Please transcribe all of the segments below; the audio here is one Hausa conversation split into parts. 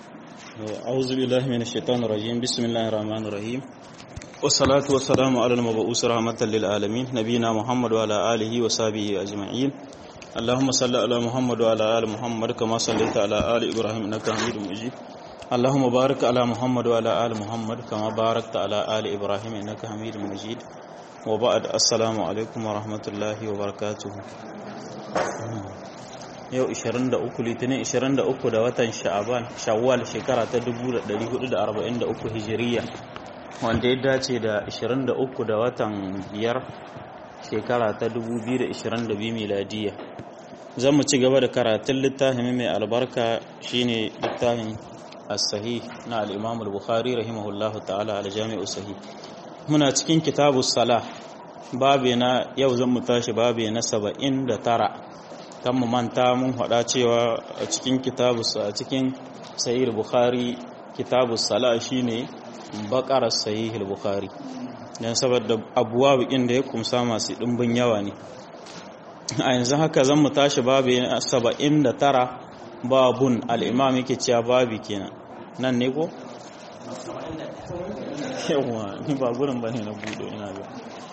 أعوذ بالله من الشيطان الرجيم بسم الله الرحمن الرحيم والصلاة والسلام على المبعوث رحمة للعالمين نبينا محمد وعلى آله وصحبه أجمعين اللهم صل على محمد وعلى آل محمد كما صليت على آل إبراهيم إنك حميد مجيد اللهم بارك على محمد وعلى آل محمد كما باركت على آل إبراهيم إنك حميد مجيد وبعد السلام عليكم ورحمة الله وبركاته yau 23 litinin 23 da watan sha'aban shawwal shekara ta 1443 hijiriya wanda ya dace da 23 da watan biyar shekara ta 2022 miladiya zan mu ci gaba da karatun littafin mai albarka shine littafin as-sahih na al-imam al-bukhari rahimahullahu ta'ala al-jami'u sahih muna cikin kitabu salah babe na yau zan mu tashi babe na 79 kan mu manta mun faɗa cewa a cikin kitabu a cikin sahih bukhari kitabu sala shine bakar sahih bukhari dan saboda abuwa bikin da ya kumsa masu dimbin yawa ne a yanzu haka zan mu tashi babu 79 babun al-imam yake cewa babi kenan nan ne ko yawa ni ba gurin bane na budo ina ga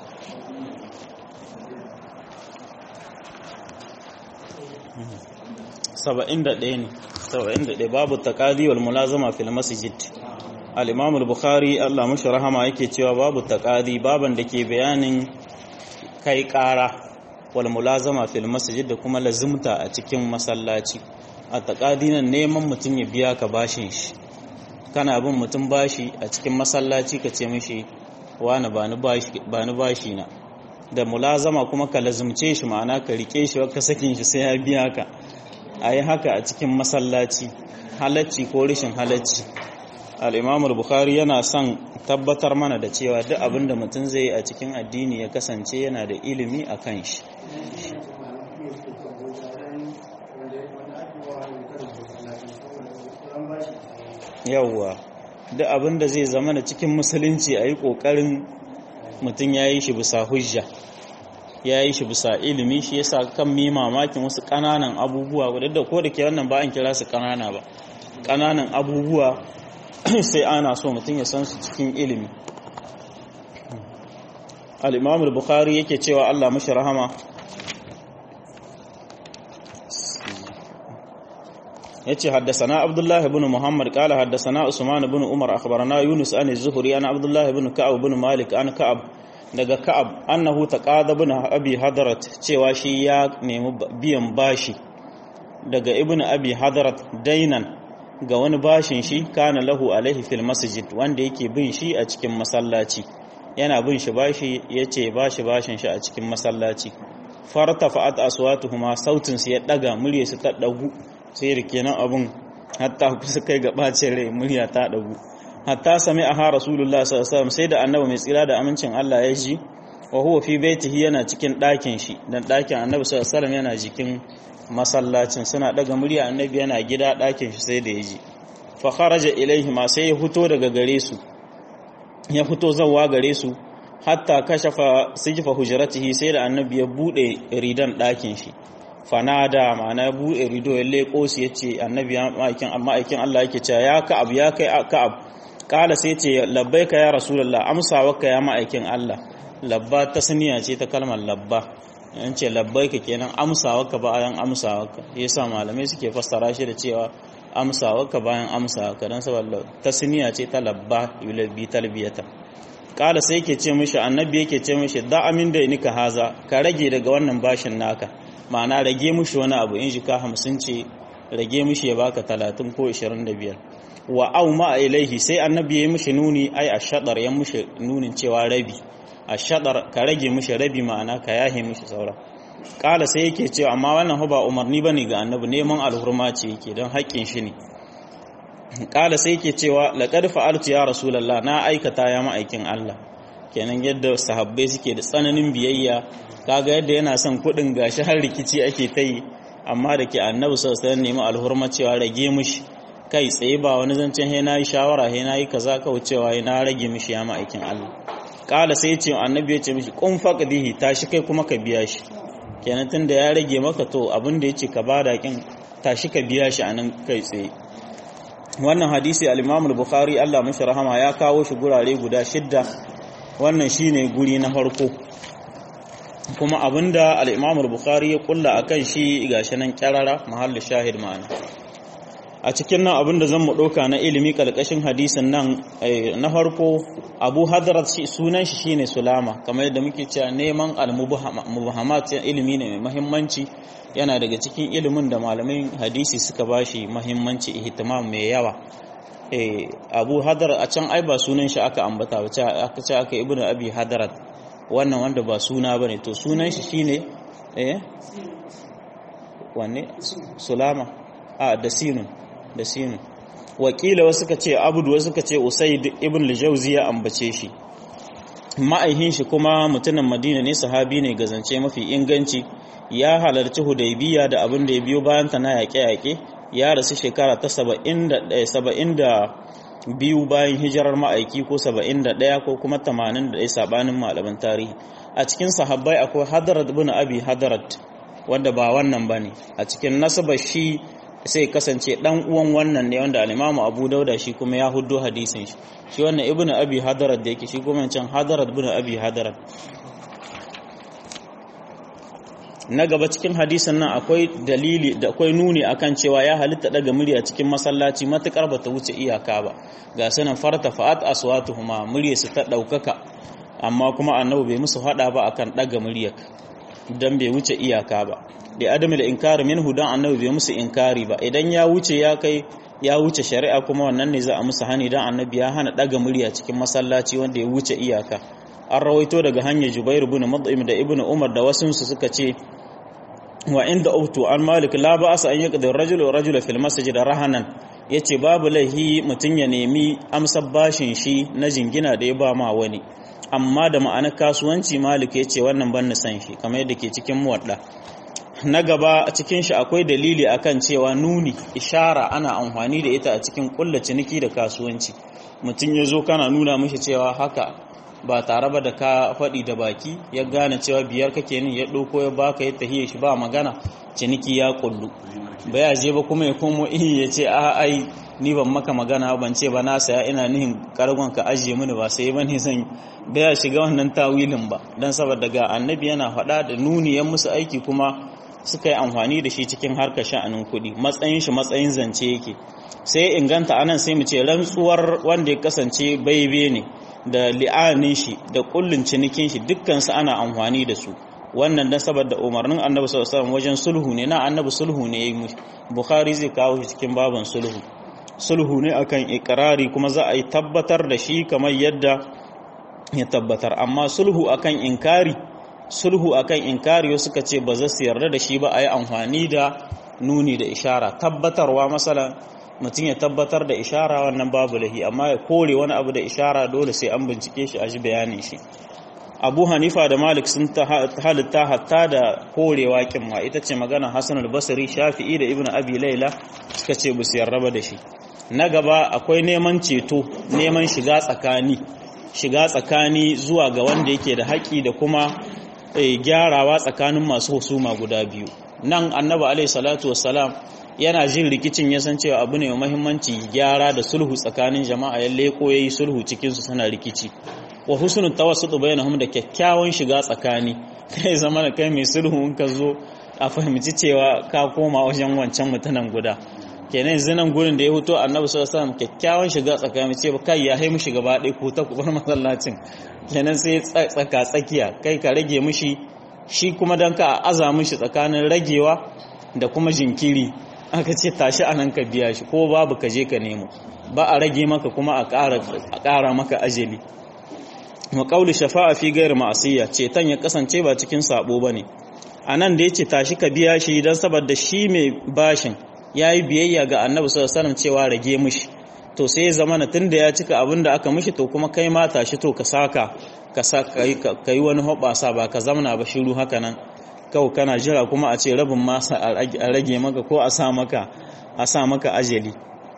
saba'in da ɗaya ne saba'in da ɗaya babu taƙadi wal mulazama fil masjid al-imam al-bukhari Allah mashi rahama yake cewa babu taƙadi baban da ke bayanin kai ƙara wal mulazama fil masjid da kuma lazimta a cikin masallaci a taƙadi nan neman mutum ya biya ka bashin shi kana bin mutum bashi a cikin masallaci ka ce mishi wani ba ni bashi na da mulazama kuma ka lazimce shi ma'ana ka rike shi ka sakin shi sai ya biya ka a yi haka a cikin masallaci halacci ko rashin halacci al'imamul bukhari yana son tabbatar mana da cewa duk abin da mutum zai yi a cikin addini ya kasance yana da ilimi a kan shi yawwa duk abin da zai zama da cikin musulunci a yi ƙoƙarin mutum ya yi shi bisa hujja ya yi shi bisa ilimi shi yasa kan mi mamakin wasu ƙananan abubuwa wadda da ko da ke wannan ba an kira su ƙanana ba ƙananan abubuwa sai ana so mutum ya san su cikin ilimi al-imam al-bukhari yake cewa Allah mashi rahama yace haddathana abdullah ibn muhammad qala haddathana usman ibn umar akhbarana yunus an az-zuhri ana abdullah ibn ka'ab ibn malik an ka'ab daga ka'ab annahu taqada ibn abi hadarat cewa shi ya nemi biyan bashi daga ibn abi hadarat dainan ga wani bashin shi kana lahu alaihi fil masjid wanda yake bin shi a cikin masallaci yana bin shi bashi yace bashi bashin shi a cikin masallaci fartafa'at aswatuhuma sautin su ya daga murya su ta dagu sai da kenan abun hatta kusa kai ga bacin rai murya ta dagu hatta sami aha rasulullah sallallahu sai da annabi mai tsira da amincin Allah ya ji wa huwa fi baitihi yana cikin ɗakin shi dan ɗakin annabi sallallahu alaihi yana jikin masallacin suna daga murya annabi yana gida ɗakin shi sai da ya ji fa kharaja ilaihi ma sai ya fito daga gare su ya fito zawwa gare su hatta kashafa sijfa hujratihi sai da annabi ya bude ridan ɗakin shi fanada ma'ana ya bude rido ya leko su yace annabi ya ma'aikin amma aikin Allah yake cewa ya ka'ab ya kai ka'ab kala sai ce labbaika ya rasulullah amsawarka ya ma'aikin Allah labba ta saniya ce ta kalmar labba yan ce labbaika kenan amsawarka bayan amsawarka yasa malamai suke fassara shi da cewa amsawarka bayan amsawarka dan saboda ta saniya ce ta labba yulabi talbiyata kala sai yake ce mishi annabi yake ce mishi da amin da nika haza ka rage daga wannan bashin naka ma'ana rage mishi wani abu in jika hamsin ce rage mishi ya baka talatin ko ishirin da biyar wa au ma ilaihi sai annabi ya yi mishi nuni ai a shaɗar ya mishi nunin cewa rabi a shaɗar ka rage mishi rabi ma'ana ka yahe mishi saura ƙala sai yake cewa amma wannan ba umarni bane ga annabi neman alhurma ce yake don haƙƙin shi ne ƙala sai yake cewa laqad fa'altu ya rasulullah na aikata ya ma'aikin Allah kenan yadda sahabbai suke da tsananin biyayya kaga yadda yana son kuɗin gashi har rikici ake ta yi amma da ke annabi sallallahu alaihi wasallam nemi alhurma cewa rage mishi kai tsaye ba wani zancen he nayi shawara he nayi kaza kawai cewa he na rage mishi ya ma'aikin Allah kala sai ce annabi ya ce mishi kun faqdihi tashi kai kuma ka biya shi kenan tunda ya rage maka to abin da yace ka bada kin tashi ka biya shi anan kai tsaye wannan hadisi al-Imam al-Bukhari Allah mashi rahama ya kawo shi gurare guda shidda wannan shine guri na farko kuma abinda al-Imam al-Bukhari ya kulla akan shi gashi nan kyarara mahallin shahid ma'ana a cikin nan abinda zan mu ɗauka na ilimi ƙarƙashin hadisin nan na farko abu hadarat sunan shi shine sulama kamar yadda muke cewa neman al-mubahamat ilimi ne mai mahimmanci yana daga cikin ilimin da malamin hadisi suka bashi mahimmanci ihtimam mai yawa abu hadarat a can ai ba sunan shi aka ambata ba aka ce aka ibnu abi hadarat wannan wanda ba suna bane to sunan shi shine eh wanne sulama a da sinun da sinu wakila wasu ka ce abudu wasu ka ce usaid ibn al-jawzi ya ambace shi ma'aihin shi kuma mutumin madina ne sahabi ne gazance mafi inganci ya halarci hudaybiya da abin da ya biyo bayan ta na yaƙe-yaƙe ya rasu shekara ta 72 bayan hijirar ma'aiki ko 71 ko kuma 81 sabanin malaman tarihi a cikin sahabbai akwai hadarat ibn abi hadarat wanda ba wannan bane a cikin nasabar shi sai kasance dan uwan wannan ne wanda al-Imam Abu Dauda shi kuma ya huddo hadisin shi shi wannan Ibn Abi Hadarat da yake shi kuma can Hadarat ibn Abi Hadarat na gaba cikin hadisin nan akwai dalili da akwai nuni akan cewa ya halitta daga murya cikin masallaci matukar bata wuce iyaka ba ga sanan farta fa'at aswatuhuma muryarsu ta daukaka amma kuma annabi bai musu hada ba akan daga muryar dan bai wuce iyaka ba da adamu da inkari minhu dan annabi bai musu inkari ba idan ya wuce ya kai ya wuce shari'a kuma wannan ne za a musu hani dan annabi ya hana daga murya cikin masallaci wanda ya wuce iyaka an rawaito daga hanyar Jubair ibn Mut'im da Ibn Umar da wasu su suka ce wa inda ubtu an Malik la ba'asa an yaqdi ar-rajulu wa rajula fil masjid rahanan yace babu laihi mutun ya nemi amsar bashin shi na jingina da ya ba ma wani amma da ma'anar kasuwanci Malik yace wannan ban san shi kamar yadda ke cikin muwadda na gaba a cikin shi akwai dalili akan cewa nuni ishara ana amfani da ita a cikin kulla ciniki da kasuwanci mutum ya zo kana nuna mishi cewa haka ba tare ba da ka faɗi da baki ya gane cewa biyar kake nin ya ɗauko ya baka ya tahiye shi ba magana ciniki ya kullu ba ya je ba kuma ya komo ihi ya ce a ai ni ban maka magana ban ce ba na saya ina nihin kargon ka ajiye mini ba sai ba ne zan ba ya shiga wannan tawilin ba don saboda ga annabi yana faɗa da nuni ya musu aiki kuma suka yi amfani da shi cikin harkar sha'anin kuɗi matsayin shi matsayin zance yake sai inganta anan sai mu ce rantsuwar wanda ya kasance baibe ne da li'anin shi da kullun cinikin shi dukkan su ana amfani da su wannan dan saboda umarnin annabi sallallahu alaihi wasallam wajen sulhu ne na annabi sulhu ne yayi bukhari zai kawo shi cikin baban sulhu sulhu ne akan ikrari kuma za a yi tabbatar da shi kamar yadda ya tabbatar amma sulhu akan inkari sulhu akan inkari suka ce ba za su yarda da shi ba a yi amfani da nuni da ishara tabbatarwa masala mutum ya tabbatar da ishara wannan babu lahi amma ya kore wani abu da ishara dole sai an bincike shi a ji bayanin shi abu hanifa da malik sun halitta hatta da korewa kimma ita ce magana hassan al-basri shafi'i da ibn abi laila suka ce bu su yarda da shi na gaba akwai neman ceto neman shiga tsakani shiga tsakani zuwa ga wanda yake da haƙi da kuma gyarawa tsakanin masu husuma guda biyu nan annabi alaihi salatu wassalam yana jin rikicin ya san cewa abu ne mai muhimmanci gyara da sulhu tsakanin jama'a ya leko yayi sulhu cikin su suna rikici wa husnul tawassut bainahum da kyakkyawan shiga tsakani kai zama da kai mai sulhu in ka zo a fahimci cewa ka koma wajen wancan mutanen guda kenan yanzu nan gurin da ya huto annabi sallallahu alaihi wasallam kyakkyawan shiga tsakani ce ba kai ya hai mushi gaba ɗaya ko ta kubar masallacin kenan sai tsaka tsakiya kai ka rage mushi shi kuma dan ka aza mushi tsakanin ragewa da kuma jinkiri aka ce tashi anan ka biya shi ko babu ka je ka nemo ba a rage maka kuma a ƙara maka ajali wa qawli shafa'a fi ghairi ma'siyya ceton ya kasance ba cikin sabo bane anan da yace tashi ka biya shi dan saboda shi mai bashin ya yi biyayya ga annabi sallallahu alaihi cewa rage mishi to sai ya zama tunda ya cika abin da aka mishi to kuma kai ma tashi to ka saka ka ka yi wani hoɓasa ba ka zamana ba shiru haka nan kawai kana jira kuma a ce rabin masa a rage maka ko a sa maka a sa maka ajali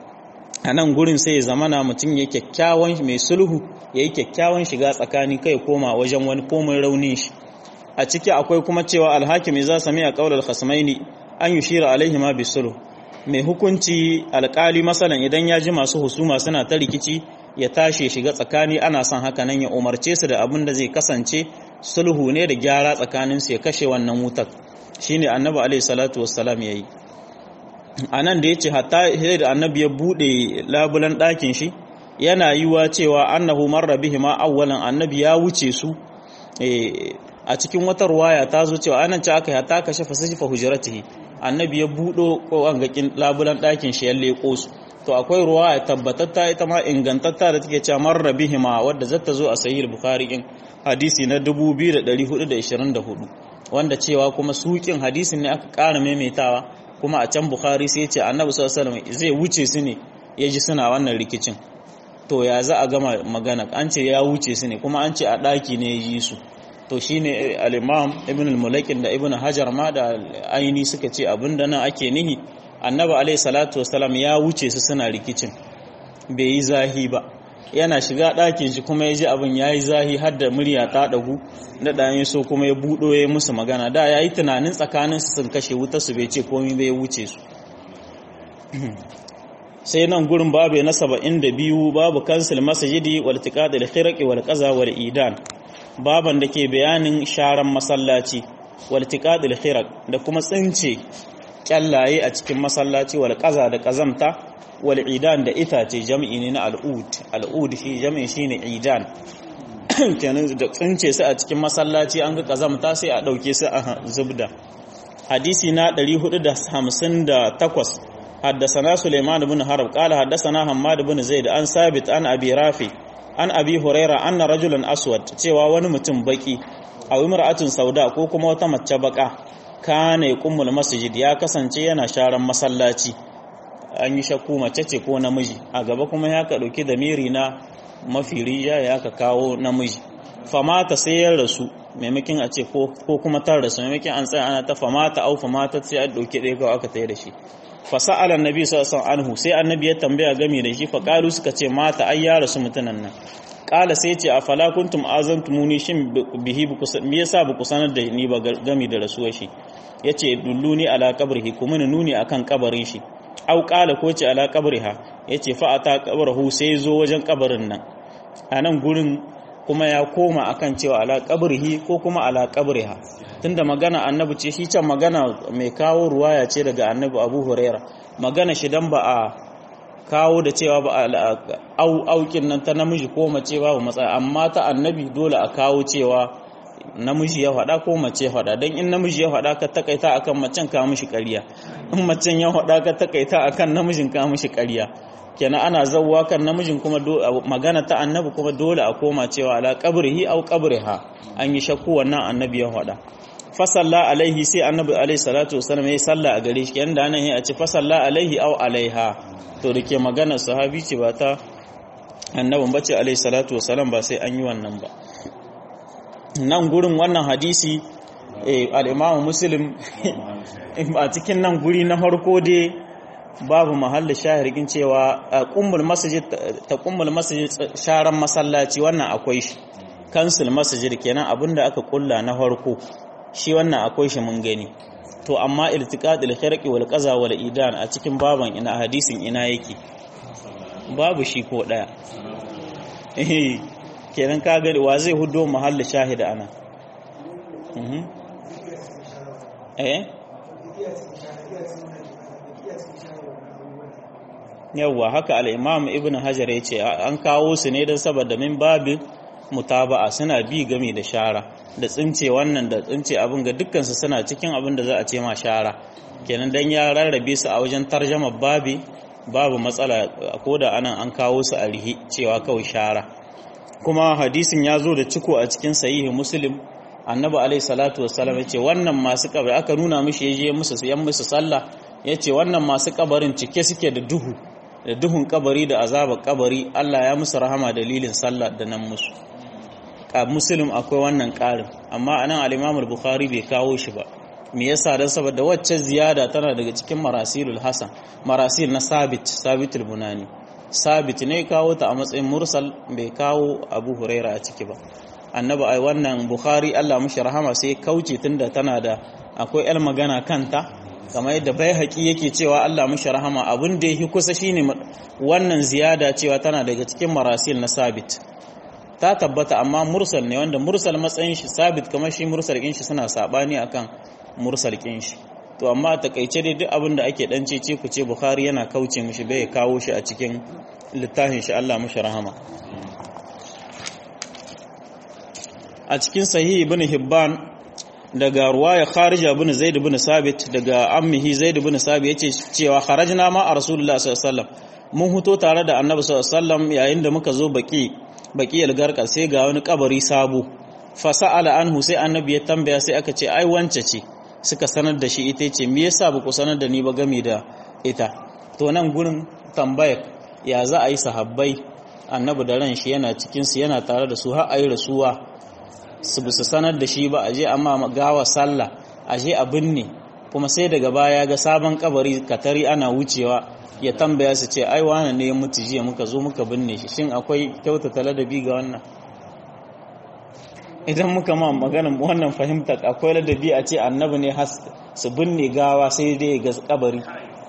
a nan gurin sai ya zamana mutum ya kyakkyawan mai sulhu ya yi kyakkyawan shiga tsakani kai koma wajen wani komai raunin shi a ciki akwai kuma cewa alhakim za sami a kaular khasmaini an yushira alaihi ma bisulhu mai hukunci alkali masalan idan ya ji masu husuma suna ta rikici ya tashi shiga tsakani ana son haka nan ya umarce su da abin da zai kasance sulhu ne da gyara tsakanin su ya kashe wannan wutar shine annabi alaihi salatu wassalam yayi anan da yace hatta da annabi ya bude labulan ɗakin shi yana yiwa cewa annahu marra bihima awwalan annabi ya wuce su a cikin wata ruwaya ta zo cewa anan ci aka hatta kashe fasashifa hujratihi annabi ya budo kowangakin labulan ɗakin shi ya leko su to akwai ruwaya tabbatatta ita ma ingantatta da take cewa marra bihima wadda zata zo a sahih bukhari in hadisi na 2424 wanda cewa kuma sukin hadisin ne aka ƙara maimaitawa kuma a can bukhari sai ce annabi sallallahu alaihi wasallam zai wuce su ne ya ji suna wannan rikicin to ya za a gama magana an ce ya wuce su ne kuma an ce a ɗaki ne ya yi su to shine al-imam ibn al-mulakin da ibn hajar ma da aini suka ce abinda nan ake nihi annabi alaihi salatu wasalam ya wuce su suna rikicin bai yi zahi ba yana shiga ɗakin shi kuma ya ji abin ya yi zahi har da murya ta ɗagu da ɗayan so kuma ya buɗo ya musu magana da ya yi tunanin tsakanin su sun kashe wutar su bai ce komai bai wuce su sai nan gurin babu na saba'in da biyu babu kansil masajidi wal tiqadil khirqi wal qaza wal idan baban da ke bayanin sharan masallaci wal tiqadil khirq da kuma tsince kyallaye a cikin masallaci wal qaza da kazamta wal idan da itace jam'i ne na al'ud al'ud shi jam'i shine idan kenan da tsince su a cikin masallaci an ga kazamta sai a dauke su a zubda hadisi na 458 حدثنا سليمان بن حرب قال حدثنا حماد بن زيد عن ثابت عن ابي رافع عن ابي هريره ان رجلا اسود cewa wani mutum baki a imra'atun sauda ko kuma wata mace baka kana yaqumul masjid ya kasance yana sharan masallaci an yi shakku mace ce ko namiji a gaba kuma ya ka dauki damiri na mafi riya ya ka kawo namiji famata sai ya rasu maimakin a ce ko kuma tar rasu maimakin an tsaya ana ta famata au famata sai an dauki ɗaya kawai aka tsaye da shi fasa'ala annabi sallallahu alaihi anhu sai annabi ya tambaya game da shi fa qalu suka ce mata ai ya rasu mutunan nan qala sai ce afala kuntum azantumuni shin bihi me yasa ba ku sanar da ni ba game da rasuwar shi yace dulluni ala qabrihi kuma nuni akan kabarin shi au qala ko ce ala qabriha yace fa ata qabrahu sai zo wajen kabarin nan anan gurin kuma ya koma akan cewa ala qabrihi ko kuma ala qabriha tunda magana annabi ce shi can magana mai kawo ruwaya ce daga annabi abu huraira magana shi dan ba a kawo da cewa ba au aukin nan ta namiji ko mace babu matsala amma ta annabi dole a kawo cewa namiji ya faɗa ko mace ya faɗa don in namiji ya faɗa ka takaita akan macen ka mishi ƙarya in macen ya faɗa ka takaita akan namijin ka mishi ƙarya kenan ana zawwa kan namijin kuma magana ta annabi kuma dole a koma cewa ala qabrihi au qabriha an yi shakku wannan annabi ya faɗa fasalla alaihi sai annabi alaihi salatu wasallam ya salla a gare shi kenan da nan a ce fasalla alaihi au alaiha to dake magana sahabi ce ba ta annabin bace alaihi salatu wasallam ba sai an yi wannan ba nan gurin wannan hadisi al-Imam Muslim a cikin nan guri na farko dai babu mahallin shahirgin cewa kumbul masajid ta kumbul masajid sharan masallaci wannan akwai shi kansul masajid kenan abinda aka kulla na farko shi wannan akwai shi mun gani to amma iltiqadul khirqi wal qaza wal idan a cikin baban ina hadisin ina yake babu shi ko daya eh kenan ka ga wa zai hudo mahallin shahida ana eh yawwa haka al-imam ibn hajar yace an kawo su ne don saboda min babin mutaba'a suna bi game da shara da tsince wannan da tsince abin ga dukkansu suna cikin abin da za a ce ma shara kenan dan ya rarrabe su a wajen tarjama babi babu matsala ko da anan an kawo su a rihi cewa kawai shara kuma hadisin ya zo da ciko a cikin sahihi muslim annabi alaihi salatu wassalam ya ce wannan masu kabari aka nuna mishi ya je musu yan musu sallah ya ce wannan masu kabarin cike suke da duhu da duhun kabari da azabar kabari Allah ya musu rahama dalilin sallah da nan musu a muslim akwai wannan ƙarin amma anan al-imam al-bukhari bai kawo shi ba me yasa dan saboda wacce ziyada tana daga cikin marasilul hasan marasil na sabit sabitul bunani sabit ne kawo ta a matsayin mursal bai kawo abu huraira a ciki ba annabi ai wannan bukhari Allah mushi rahama sai kauce tunda tana da akwai el magana kanta kamar yadda bai haƙi yake cewa Allah mushi rahama abin da yake kusa shine wannan ziyada cewa tana daga cikin marasil na sabit ta tabbata amma mursal ne wanda mursal matsayin shi sabit kamar shi mursal kin shi suna sabani akan mursal kin shi to amma a takaice dai duk abin da ake dan cece ku ce Bukhari yana kauce mishi bai kawo shi a cikin littafin shi Allah mushi rahama a cikin sahih ibn Hibban daga ruwaya Kharija ibn Zaid ibn Sabit daga ammihi Zaid ibn Sabit yace cewa kharajna ma a Rasulullah sallallahu alaihi wasallam mun huto tare da Annabi sallallahu alaihi wasallam yayin da muka zo baki baki algarka sai ga wani kabari sabo fa sa'ala anhu sai Annabi ya tambaya sai aka ce ai wance ce suka sanar da shi ita ce me yasa ba ku sanar da ni ba game da ita to nan gurin tambaya ya za a yi sahabbai Annabi da ran shi yana cikin su yana tare da su har ayi rasuwa su bisa sanar da shi ba a je amma gawa sallah a je a binne kuma sai daga baya ga sabon kabari katari ana wucewa ya tambaya su ce ai wane ne ya mutu jiya muka zo muka binne shi shin akwai kyautata ladabi ga wannan idan muka ma maganin wannan fahimta akwai ladabi a ce annabi ne su binne gawa sai dai ga kabari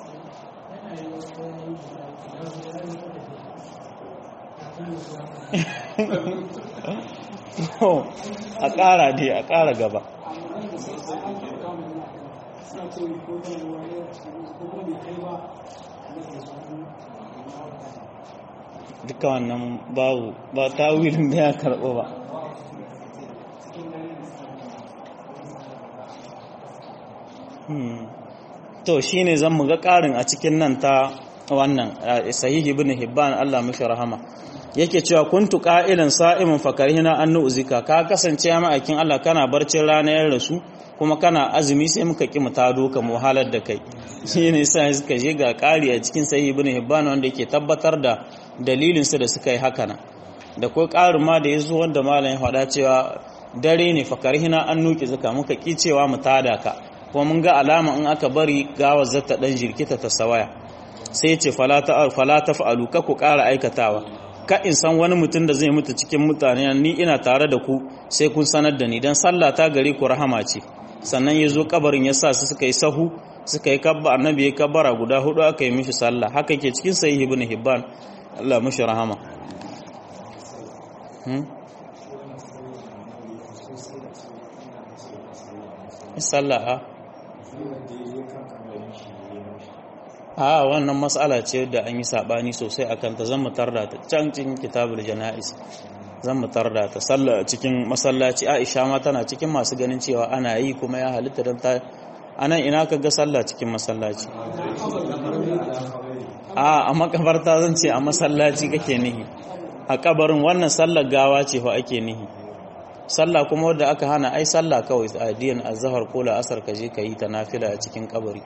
a ƙara dai a ƙara gaba duka wannan babu ba ta wilin da ya karɓo ba to shi ne zan muga ƙarin a cikin nan ta wannan sahihi bin hibban Allah mashi rahama yake cewa kuntu qa'ilan sa'imin fakarhina an nu'zika ka kasance ya ma'aikin Allah kana barcin ranar rasu kuma kana azumi sai muka ki mu tado ka mu halar da kai shine sai suka je ga ƙari a cikin sahih ibn hibban wanda yake tabbatar da dalilin su da suka yi haka nan da kai ƙarin ma da yazo wanda malam ya faɗa cewa dare ne fakarhina an nuki zaka muka ki cewa mu tada ka kuma mun ga alama in aka bari gawar zata dan jirkita ta sawaya sai ce fala ta fala taf'alu ka ku ƙara aikatawa ka in san wani mutum da zai mutu cikin mutane ni ina tare da ku sai kun sanar da ni dan sallah ta gare ku rahama ce sannan ya zo kabarin ya sa su suka yi sahu suka yi kabba annabi ya kabbara guda hudu aka yi mishi sallah haka ke cikin sahih ibn hibban Allah mishi rahama hmm? sallah a a wannan matsala ce da an yi sabani sosai akan ta zan mutar da ta can cikin kitabul jana'is zan mutar da ta sallah cikin masallaci Aisha ma tana cikin masu ganin cewa ana yi kuma ya halitta dan ta anan ina ka ga sallah cikin masallaci a a makabarta zan ce a masallaci kake nihi a kabarin wannan sallar gawa ce fa ake nihi sallah kuma wadda aka hana ai sallah kawai a diyan azhar ko la asar ka je ka yi ta nafila a cikin kabari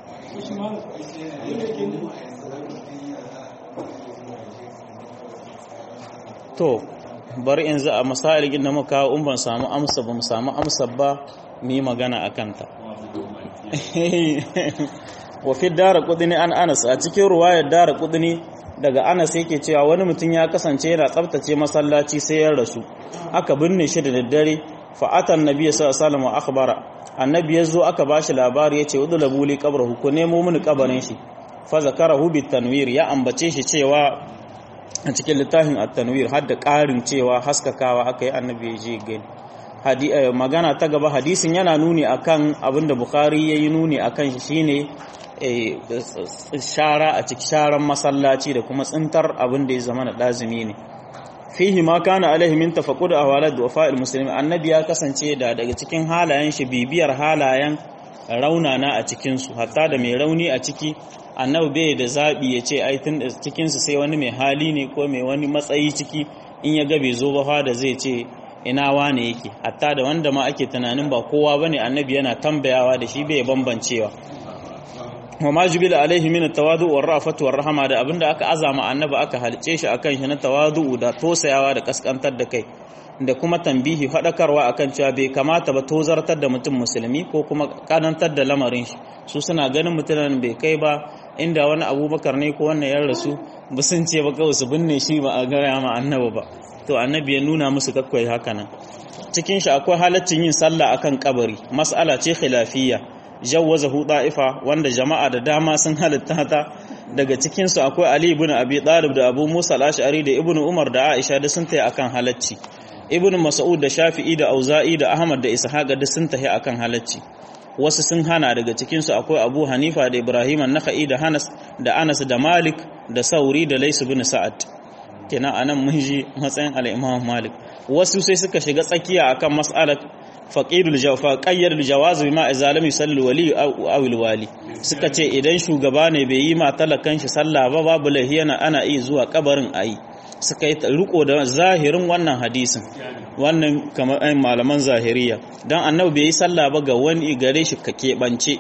to bari in za a masalin da muka kawo in ban samu amsa ba mu samu amsa ba mu yi magana a kanta wa fi dara kudini an anas a cikin ruwayar dara kudini daga anas yake cewa wani mutum ya kasance yana tsabtace masallaci sai ya rasu aka binne shi da daddare fa'atan nabiya sallallahu alaihi wasallam akhbara annabi yazo aka bashi labari yace udlabu li qabrahu ko nemo mini kabarin shi fa zakarahu bit tanwir ya ambace shi cewa a cikin littafin at-tanwir har da ƙarin cewa haskakawa aka yi annabi ya je gani magana ta gaba hadisin yana nuni akan abinda bukhari yayi nuni akan shi shine shara a cikin sharan masallaci da kuma tsintar abin da ya zama na lazimi ne fihi ma kana alaihi min tafaqqud ahwalat wa fa'il muslimin annabi ya kasance da daga cikin halayen shi bibiyar halayen raunana a cikin su hatta da mai rauni a ciki annabi bai da zabi ya ce ai tun cikin su sai wani mai hali ne ko mai wani matsayi ciki in ya ga bai zo ba fa da zai ce ina wane yake hatta da wanda ma ake tunanin ba kowa bane annabi yana tambayawa da shi bai bambancewa wa ma jubila alaihi min tawadu war rafatu war rahama da abinda aka azama annabi aka halice shi akan shi na tawadu da tosayawa da kaskantar da kai da kuma tambihi fadakarwa akan cewa bai kamata ba tozartar da mutum musulmi ko kuma kanantar da lamarin shi su suna ganin mutumin bai kai ba inda wani abubakar ne ko wannan ya rasu ba sun ce ba kawai su binne shi ba a gaya ma annabi ba to annabi ya nuna musu kakwai haka nan cikin shi akwai halaccin yin sallah akan kabari mas'ala ce khilafiyya jawwazahu da'ifa wanda jama'a da dama sun halitta ta daga cikin su akwai Ali ibn Abi Talib da Abu Musa al-Ash'ari da Ibn Umar da Aisha da sun tayi akan halacci Ibn Mas'ud da Shafi'i da Auza'i da Ahmad da Ishaq da sun tayi akan halacci wasu sun hana daga cikin su akwai Abu Hanifa da Ibrahim an-Nakhai da Hanas da Anas da Malik da Sauri da Lais ibn Sa'ad kenan anan mun ji matsayin al-Imam Malik wasu sai suka shiga tsakiya akan mas'alat faqidul jawfa qayyadul jawaz bima izalami yusalli wali aw wali suka ce idan shugaba ne bai yi ma talakan shi sallah ba babu lahiyana ana iya zuwa kabarin ayi suka yi riko da zahirin wannan hadisin wannan kamar ayin malaman zahiriya dan annabi bai yi sallah ba ga wani gare shi ka keɓance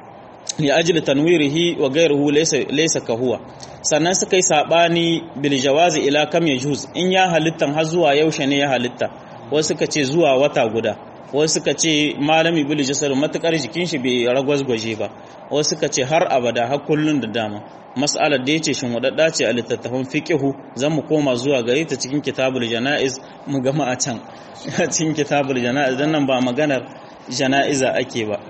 li ajli tanwirihi wa ghayruhu laysa laysa kahuwa sannan suka yi sabani bil jawazi ila kam yajuz in ya halittan har zuwa yaushe ne ya halitta wasu suka ce zuwa wata guda wasu suka ce malami bil jasar matukar jikin shi bai ragwazgwaje ba wasu suka ce har abada har kullun da dama mas'alar da yace shin wadadda ce a littattafan fiqhu zan mu koma zuwa gare ta cikin kitabul janaiz mu gama a can cikin kitabul janaiz dan nan ba maganar janaiza ake ba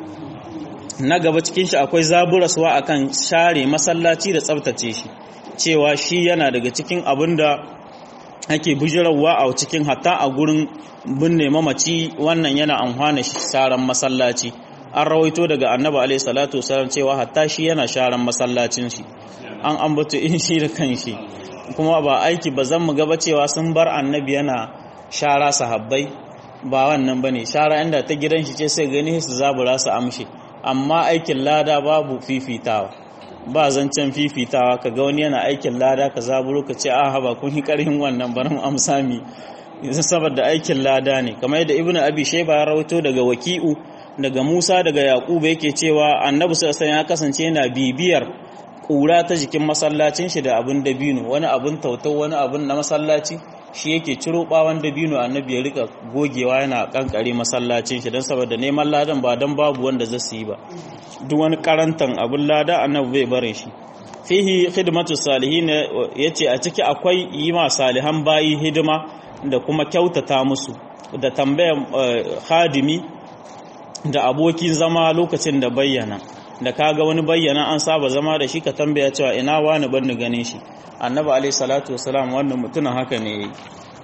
na gaba cikin shi akwai zaburaswa akan share masallaci da tsabtace shi cewa shi yana daga cikin abin da ake bujirarwa a cikin hatta a gurin binne mamaci wannan yana amfana sharan masallaci an rawaito daga annabi alaihi salatu wasallam cewa hatta shi yana sharan masallacin shi an ambato in shi da kanshi kuma ba aiki ba zan mu gaba cewa sun bar annabi yana shara sahabbai ba wannan bane shara inda ta gidan shi ce sai gani su zabura su amshi amma aikin lada babu fifitawa ba zancen fifitawa ka ga wani yana aikin lada ka zaburo ka ce a haba kun yi karhin wannan barin amsami saboda aikin lada ne kamar yadda ibnu abi shayba ya rawaito daga waki'u daga musa daga yaquba yake cewa annabi sallallahu ya kasance yana bibiyar kura ta jikin masallacin shi da abin dabino wani abin tautau wani abin na masallaci shi yake ciro bawan dabino annabi ya rika gogewa yana kankare masallacin shi don saboda neman ladan ba don babu wanda zai su yi ba duk wani karantan abin lada annabi bai barin shi fihi khidmatu salihin yace a ciki akwai yi ma salihan bayi hidima da kuma kyautata musu da tambayar hadimi da abokin zama lokacin da bayyana da kaga wani bayyana an saba zama da shi ka tambaya cewa ina wani ban ganin shi annabi alaihi salatu wasalam wannan mutumin haka ne yayi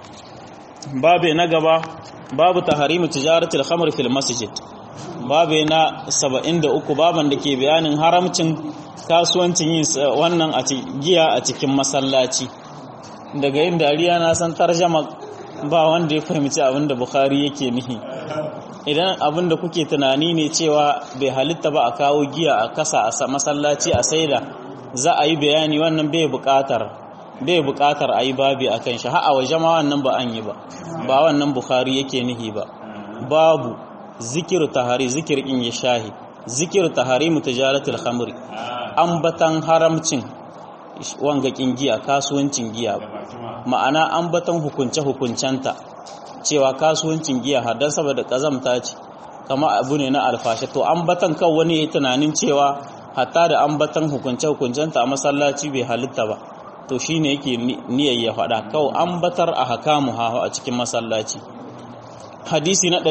babe na gaba babu taharimu tijaratul khamr fil masjid babe na 73 baban da ke bayanin haramcin kasuwancin yin wannan a giya a cikin masallaci daga yin dariya na san tarjama ba wanda ya fahimci abin da bukhari yake nihi idan abin da kuke tunani ne cewa bai halitta ba a kawo giya a kasa a masallaci a saida za a yi bayani wannan bai buƙatar bai buƙatar a yi babi a kan shi ha'a waje ma wannan ba an yi ba ba wannan bukhari yake nihi ba babu zikir tahari zikir in ya shahi zikir tahari mutajaratul khamri ambatan haramcin wangakin giya kasuwancin giya ma'ana ambatan hukunce hukuncenta cewa kasuwancin giya hadan saboda kazamta ce kama abu ne na alfashe to ambatan kan wani yayi tunanin cewa hatta da ambatan hukunce hukuncenta a masallaci bai halitta ba to shine yake niyyar ya faɗa kawai ambatar a hakamu ha a cikin masallaci hadisi na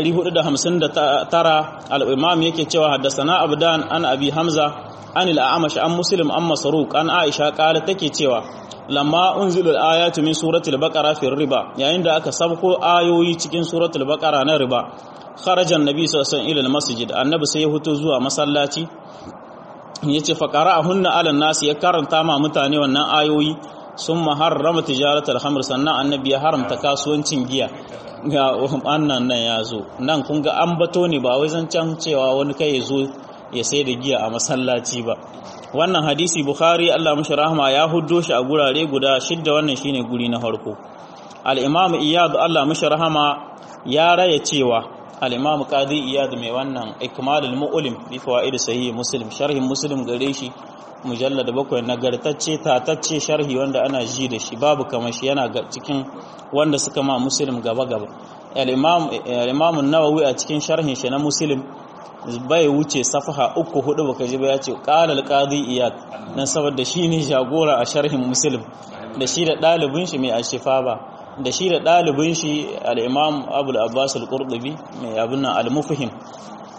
459 al-imam yake cewa haddasana abdan an abi hamza an al-a'mash an muslim an masruq an aisha kala take cewa lamma unzilu al-ayatu min suratul baqara fi riba yayin da aka sabko ayoyi cikin suratul baqara na riba kharaja annabi sallallahu alaihi wasallam ila al-masjid annabi sai ya fito zuwa masallaci yace fa qara'ahunna ala nas ya karanta ma mutane wannan ayoyi sun harrama tijaratul khamr sannan annabi ya haramta kasuwancin giya ga annan nan ya zo nan kun ga an bato ne ba wai zancen cewa wani kai ya zo ya sai da giya a masallaci ba wannan hadisi bukhari Allah mashi rahama ya huddo shi a gurare guda shidda wannan shine guri na farko al-imam iyad Allah mashi rahama ya raya cewa al-imam qadi iyad mai wannan ikmalul mu'lim bi fawaid sahih muslim sharhin muslim gare shi mujallad bakwai nagartacce tatacce sharhi wanda ana ji da shi babu kamar shi yana cikin wanda suka ma muslim gaba gaba al-imam al-imam an-nawawi a cikin sharhin shi na muslim bai wuce safaha uku hudu baka ji ba ya ce qala al-qadi iyad dan saboda shine jagora a sharhin muslim da shi da dalibin shi mai ashifa ba da shi da dalibin shi al-imam abul abbas al-qurtubi mai abin nan al-mufhim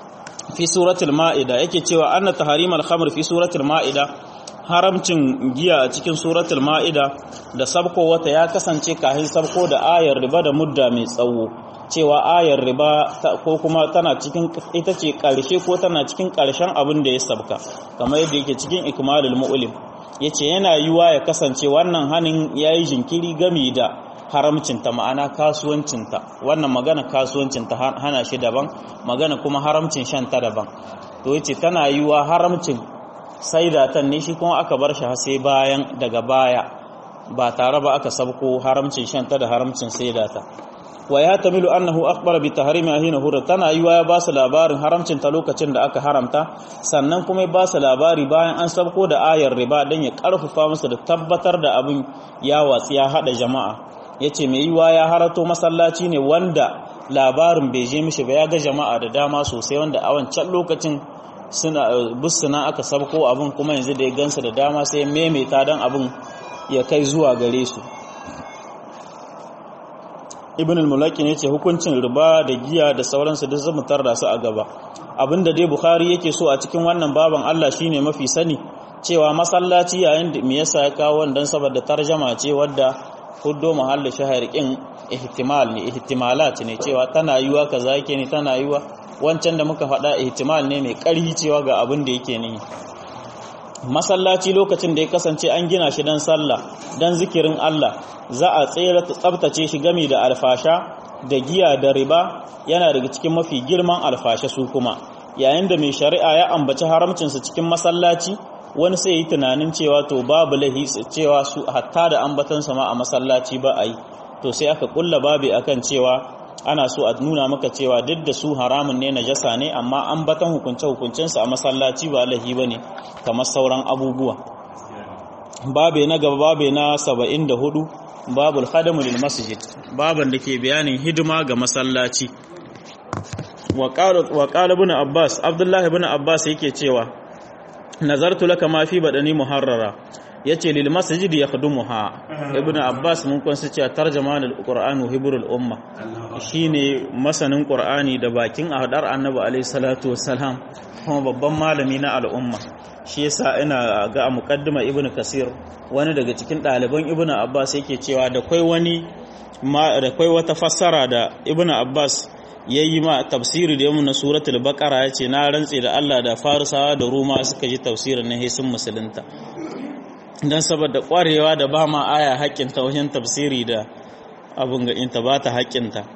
fi suratul ma'ida yake cewa anna tahrimal khamr fi suratul ma'ida haramcin giya a cikin suratul ma'ida da sabko wata ya kasance kahin sabko da ayar riba da mudda mai tsawo cewa ayar riba ko kuma tana cikin ita ce karshe ko tana cikin karshen abin da ya sabka kamar yadda yake cikin ikmalul mu'lim yace yana yiwa ya kasance wannan hanin yayi jinkiri gami da haramcinta ma'ana kasuwancinta wannan magana kasuwancinta hana shi daban magana kuma haramcin shanta daban to yace tana yiwa haramcin saidatan ne shi kuma aka bar shi har sai bayan daga baya ba tare ba aka sabko haramcin shanta da haramcin saidata wa ya tamilu annahu akhbara bi tahrimi hina hurra tana yiwa ya ba su labarin haramcin ta lokacin da aka haramta sannan kuma ya ba su labari bayan an sabko da ayar riba dan ya karfafa musu da tabbatar da abin ya watsi ya hada jama'a yace mai yiwa ya harato masallaci ne wanda labarin bai je mishi ba ya ga jama'a da dama sosai wanda a wancan lokacin suna busuna aka sabko abin kuma yanzu da ya gansa da dama sai maimaita dan abin ya kai zuwa gare su ibn al-mulaki ne ce hukuncin riba da giya da sauransu duk zamu tarda su a gaba abinda dai bukhari yake so a cikin wannan baban Allah shine mafi sani cewa masallaci yayin da me yasa ya kawo wannan saboda tarjama ce wadda huddo mahallin shahar kin ihtimal ne ihtimalat ne cewa tana yiwa kaza yake ne tana yiwa wancan da muka faɗa ihtimal ne mai ƙarfi cewa ga abin da yake ne masallaci lokacin da ya kasance an gina shi dan sallah dan zikirin Allah za a tsere tsabtace shi gami da alfasha da giya da riba yana daga cikin mafi girman alfasha su kuma yayin da mai shari'a ya ambaci haramcinsa cikin masallaci wani sai yi tunanin cewa to babu lahi cewa su hatta da ambatansa ma a masallaci ba a yi to sai aka kulla babi akan cewa ana so a nuna maka cewa duk da su haramun ne najasa ne amma ambatan hukunce hukuncensa a masallaci ba lahi bane kamar sauran abubuwa babe na gaba babe na 74 babul khadamu lil masjid baban da ke bayanin hidima ga masallaci wa qala ibn abbas abdullah ibn abbas yake cewa nazartu laka ma fi badani muharrara yace lil masjid yakhdumuha ibn abbas mun kun su cewa tarjama al qur'an wa hibrul umma shine masanin qur'ani da bakin ahdar annabi alayhi salatu wassalam kuma babban malami na al'umma shi yasa ina ga a muqaddima ibn kasir wani daga cikin ɗaliban ibn abbas yake cewa da kai wani da kai wata fassara da ibn abbas yayi ma tafsiri da yamu na suratul baqara yace na rantse da Allah da farisawa da ruma suka ji tafsirin na hisun musulunta dan saboda kwarewa da ba ma aya haƙƙin ta wajen tafsiri da abun ga inta ba ta haƙƙin ta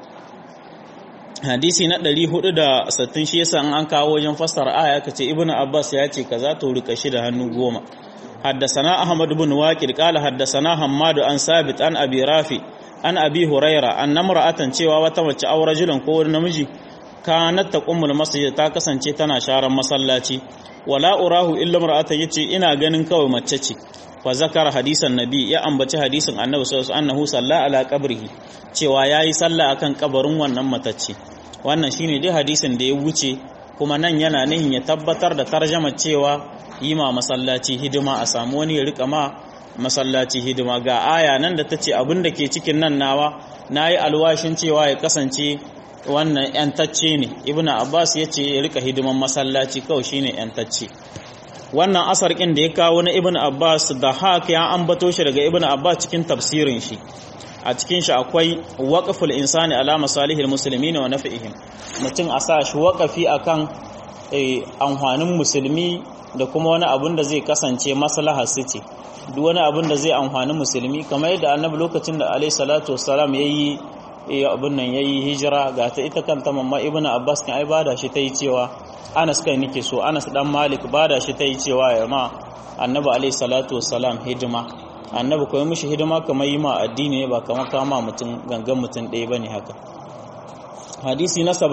hadisi na 460 shi yasa an kawo wajen fassara aya kace ibn abbas ya ce kaza to rika shi da hannu goma حدثنا أحمد بن واكر قال حدثنا حماد عن ثابت عن أبي رافي عن أبي هريرة أن امرأة cewa wata mace aw rajulun ko wani namiji kanat taqumul masjid ta kasance tana sharan masallaci wala urahu illa imra'atan yace ina ganin kawai mace ce fa zakara hadisan nabi ya ambaci hadisin annabi sallallahu alaihi wasallam salla ala qabrihi cewa yayi sallah akan kabarin wannan matacce wannan shine dai hadisin da ya wuce kuma nan yana nihin ya tabbatar da tarjama cewa yi ma masallaci hidima a samu wani ya rika ma masallaci hidima ga aya nan da ta ce abin da ke cikin nan nawa na yi alwashin cewa ya kasance wannan yantacce ne ibn abbas ya ce ya rika hidiman masallaci kawai shine yantacce wannan asar ɗin da ya kawo na ibn abbas da haka ya ambato shi daga ibn abbas cikin tafsirin shi a cikin shi akwai waqful insani ala masalihil muslimin wa naf'ihim mutum a sa shi waqafi akan amfanin musulmi da kuma wani abun da zai kasance maslaha su ce duk wani abun da zai amfani musulmi kamar yadda annabi lokacin da alaihi salatu wassalam yayi abun nan yayi hijira ga ta ita kanta mamma ibnu abbas kan ai bada shi tayi cewa Anas kai nake so Anas dan Malik bada shi tayi cewa ya ma annabi alaihi salatu wassalam hidima annabi koyi mishi hidima kamar yi ma addini ne ba kamar kama mutum gangan mutum ɗaya bane haka hadisi na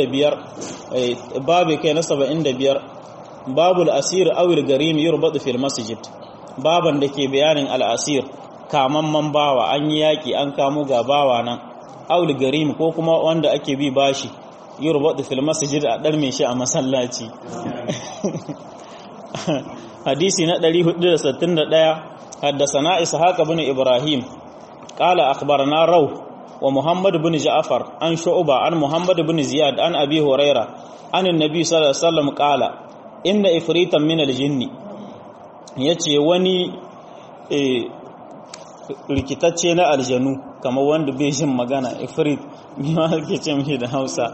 75 babu kai na 75 babul asir awil garim yurbadu fil masjid baban da ke bayanin al'asir kamamman bawa an yi yaƙi an kamo ga bawa nan awil garim ko kuma wanda ake bi bashi yurbadu fil masjid a ɗarme shi a masallaci hadisi na 461 haddasana ishaq ibn ibrahim qala akhbarana raw wa Muhammad ibn Ja'far an Shu'ba an Muhammad ibn Ziyad an Abi Huraira an annabi sallallahu alaihi wasallam qala inna ifritan min al-jinni yace wani rikitacce na aljanu kamar wanda bai jin magana ifrit ma ke ce mishi da hausa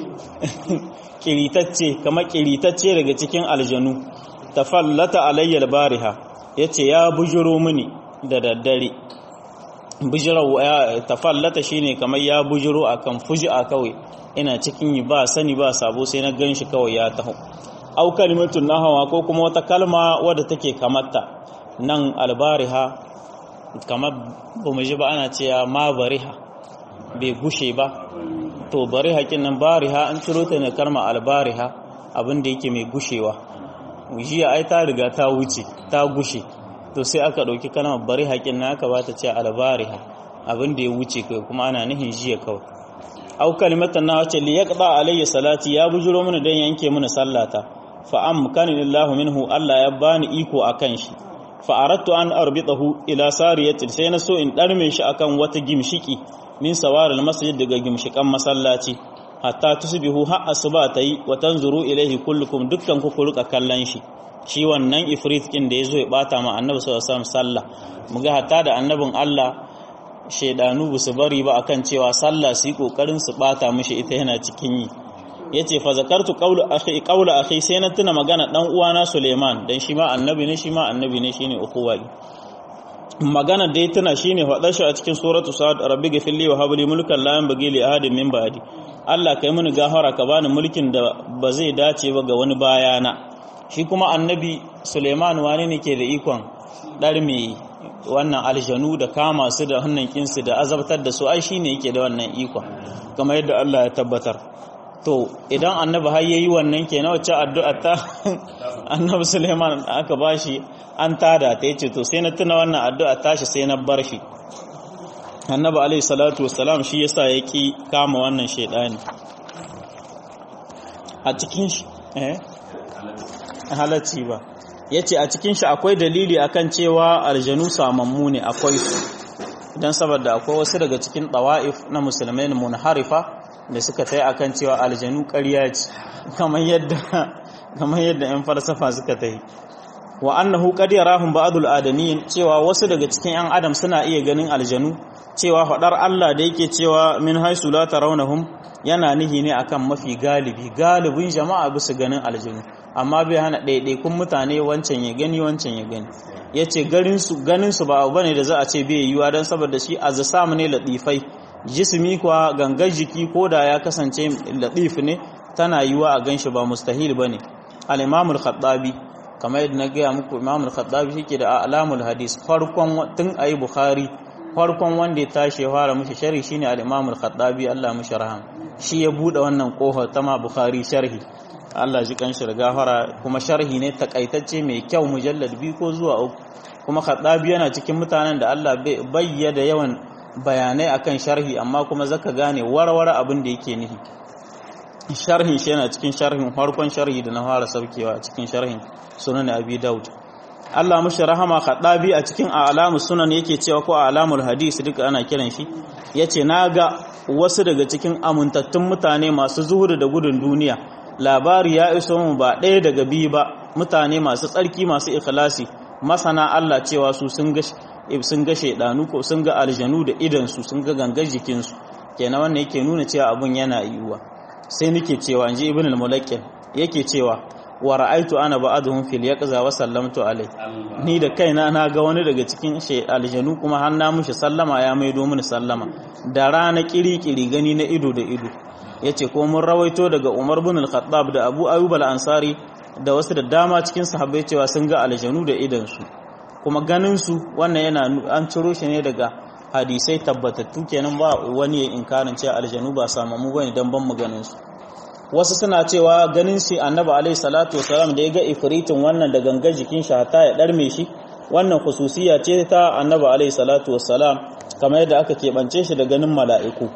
kiritacce kamar kiritacce daga cikin aljanu tafallata alayyal bariha yace ya bujiro mini da daddare bujiro ya tafallata shine kamar ya bujiro akan fuji'a kawai ina cikin yi ba sani ba sabo sai na ganshi kawai ya taho au kalimatun nahawa ko kuma wata kalma wadda take kamarta nan albariha kamar ba mu ji ba ana cewa ma bariha bai gushe ba to bariha kinan bariha an ciro ta ne karma albariha abin da yake mai gushewa jiya ai ta riga ta wuce ta gushe to sai aka ɗauki kalmar bariha kinan aka ba ta ce albariha abin da ya wuce kai kuma ana nihin jiya kawai au kalimatan na wace li yaqda alayya salati ya bujuro mana dan yanke mana sallata fa amkani lillahi minhu Allah ya bani iko akan shi fa'arattu an arbitahu ila sariyatin sai na so in ɗarme shi akan wata gimshiki min sawarar masjid daga gimshikan masallaci hatta tusbihu har asuba ta yi wa tanzuru ilaihi kullukum dukkan ku rika kallon shi shi wannan ifrit kin da yazo ya bata ma annabi sallallahu alaihi wasallam sallah muga hatta da annabin Allah shedanu bu su bari ba akan cewa sallah su yi kokarin su bata mishi ita yana cikin yi yace fa zakartu qawlu akhi qawla akhi sai na tuna magana dan uwana Suleiman dan shi ma annabi ne shi ma annabi ne shine ukhuwa magana da ya tuna shine faɗar shi a cikin suratu sa'ad rabbi ghfirli wa habli mulkan la yanbaghi li ahadin min ba'di Allah kai mini gafara ka bani mulkin da ba zai dace ba ga wani bayana shi kuma annabi Suleiman wani ne ke da ikon dar me wannan aljanu da kama su da hannun kinsu da azabtar da su ai shine yake da wannan ikon kamar yadda Allah ya tabbatar to idan annabi har yayi wannan kenan wacce addu'a ta annabi Suleiman aka bashi an tada ta yace to sai na tuna wannan addu'a tashi sai na bar shi annabi alaihi salatu wassalam shi yasa yaki kama wannan shedani a cikin shi eh halacci ba yace a cikin shi akwai dalili akan cewa aljanu samammu ne akwai su dan saboda akwai wasu daga cikin tawa'if na musulmai munharifa da suka tai akan cewa aljanu ƙarya ce kamar yadda kamar yadda ƴan falsafa suka tai wa annahu qad yarahum ba'dul adamin cewa wasu daga cikin ƴan adam suna iya ganin aljanu cewa fadar Allah da yake cewa min haisu la tarawnahum yana nihi ne akan mafi galibi galibin jama'a bisa ganin aljanu amma bai hana ɗaiɗaikun mutane wancan ya gani wancan ya gani yace garin su ganin su ba abu bane da za a ce bai yiwa dan saboda shi azsam ne latifai jismi kuwa gangar jiki ko da ya kasance latif ne tana yiwa a ganshi ba mustahil bane al-imam al-khattabi kamar yadda na gaya muku imam al-khattabi shike da alamul hadis farkon tun ayi bukhari farkon wanda ya tashi ya fara mishi sharhi shine al-imam al-khattabi Allah mishi raham shi ya bude wannan kofar ta ma bukhari sharhi Allah ji kan shi gafara kuma sharhi ne takaitacce mai kyau mujallad biyu ko zuwa uku kuma khattabi yana cikin mutanen da Allah bayyana yawan bayanai akan sharhi amma kuma zaka gane warware abin da yake nihi sharhin shi yana cikin sharhin farkon sharhi da na fara saukewa a cikin sharhin sunan abi daud Allah mushi rahama khadabi a cikin alamu sunan yake cewa ko alamul hadisi duka ana kiran shi yace naga wasu daga cikin amintattun mutane masu zuhudu da gudun duniya labari ya iso mu ba ɗaya daga biyu ba mutane masu tsarki masu ikhlasi masana Allah cewa su sun ga sun ga shaidanu ko sun ga aljanu da idan su sun ga gangar jikin su kenan wannan yake nuna cewa abun yana yiwuwa sai nake cewa inji ibn al-mulakkin yake cewa wa ra'aitu ana ba'aduhum fil yaqza wa sallamtu alai ni da kaina na ga wani daga cikin aljanu kuma har na mushi sallama ya maido mini sallama da rana kiri-kiri gani na ido da ido yace ko mun rawaito daga Umar bin al-Khattab da Abu Ayyub al-Ansari da wasu da dama cikin sahabbai cewa sun ga aljanu da idan su kuma ganin su wannan yana an ciro shi ne daga hadisai tabbatattu kenan ba wani ya inkarin cewa aljanu ba samamu bane dan ban mu ganin su wasu suna cewa ganin shi annabi alaihi salatu wasalam da ya ga ifritin wannan da gangar jikin shi hata ya darme shi wannan khususiya ce ta annabi alaihi salatu wasalam kamar yadda aka keɓance shi da ganin mala'iku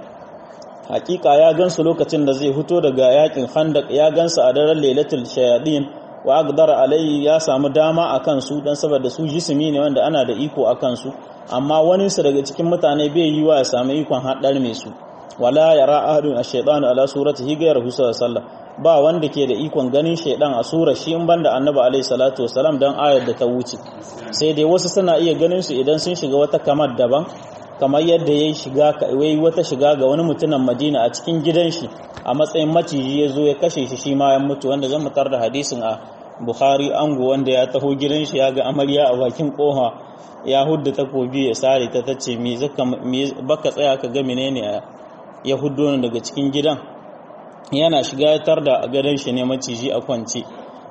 hakika ya gansu lokacin da zai fito daga yakin khandaq ya gansu a daren lailatul shayadin wa aqdara alayhi ya samu dama akan su dan saboda su jismi ne wanda ana da iko akan su amma wani su daga cikin mutane bai yi wa ya samu ikon haddar mai su wala yara ahadun ash-shaytanu ala suratihi ghayra sallallahu ba wanda ke da ikon ganin shaidan a sura shi in banda annabi alaihi salatu wasalam dan ayar da ta wuce sai dai wasu suna iya ganin su idan sun shiga wata kamar daban kamar yadda ya shiga wai wata shiga ga wani mutumin Madina a cikin gidan shi a matsayin maciji ya zo ya kashe shi shi ma ya mutu wanda zan mutar da hadisin a Bukhari ango wanda ya taho gidan shi ya ga amarya a bakin koha ya hudda takobi ya sare ta tace me zaka baka tsaya ka ga menene ya huddo ni daga cikin gidan yana shiga tar da gadon shi ne maciji a kwance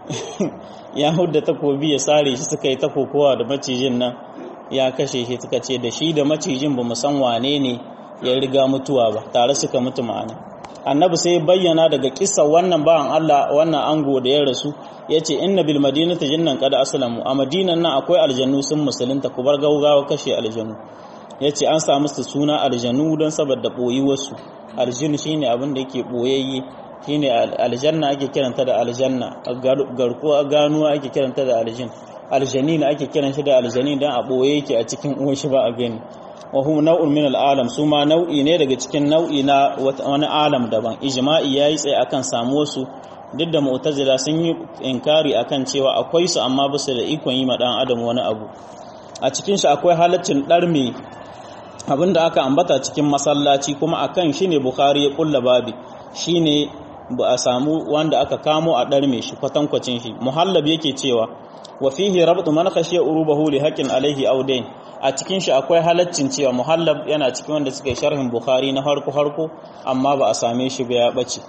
ya hudda takobi ya sare shi suka yi ta kokowa da macijin nan ya kashe shi suka ce da shi da macijin ba san wane ne ya riga mutuwa ba tare suka mutu ma'ana annabi sai bayyana daga kissa wannan bawan Allah wannan ango da ya rasu ya ce inna bil madinati jinnan qad aslamu a madinan nan akwai aljannu sun musulunta ku bar gaugawa kashe aljannu ya ce an samu su suna aljannu don saboda boyi wasu aljin shine abin da yake boyayye shine aljanna ake kiranta da aljanna garkuwa ganuwa ake kiranta da aljin aljanin ake kiran shi da aljanin dan a boye yake a cikin uwan shi ba a gani wa hum naw'un min al'alam su ma nau'i ne daga cikin nau'i na wani alam daban ijma'i yayi tsaye akan samu su duk da mu'tazila sun yi inkari akan cewa akwai su amma ba su da ikon yi ma dan adam wani abu a cikin shi akwai halaccin darme abinda aka ambata cikin masallaci kuma akan shi ne bukhari ya kulla babi shine ba a samu wanda aka kamo a ɗarme shi kwatankwacin shi muhallab yake cewa wa fihi rabtu man khashiya urubahu li haqqin alaihi aw dayn a cikin shi akwai halaccin cewa muhallab yana cikin wanda suka yi sharhin bukhari na harko harko amma ba a same shi ba ya bace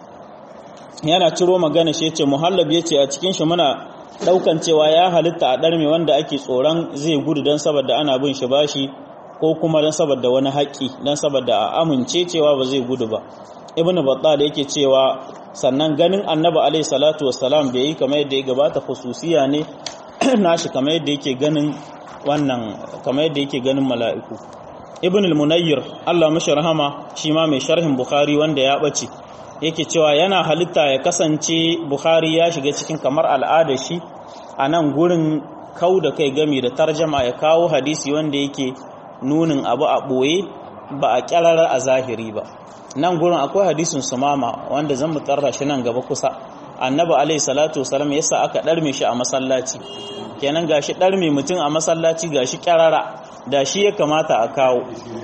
yana ciro magana shi yace muhallab yace a cikin shi muna daukan cewa ya halitta a ɗarme wanda ake tsoron zai gudu dan saboda ana bin shi bashi ko kuma dan saboda wani haƙƙi dan saboda a amince cewa ba zai gudu ba ibn batta da yake cewa sannan ganin annabi alaihi salatu wassalam bai yi kamar yadda ya gabata khususiya ne nashi kamar yadda yake ganin wannan kamar yadda yake ganin mala'iku ibn al-munayyir Allah mashi rahama shi ma mai sharhin bukhari wanda ya bace yake cewa yana halitta ya kasance bukhari ya shiga cikin kamar al'ada shi a nan gurin kau da kai gami da tarjama ya kawo hadisi wanda yake nunin abu a ɓoye ba a ƙyararar a zahiri ba nan gurin akwai hadisin sumama wanda zan mu tarra shi nan gaba kusa annabi alaihi salatu wasalam yasa aka ɗarme shi a masallaci kenan gashi ɗarme mutum a masallaci gashi ƙyarara da shi ya kamata a kawo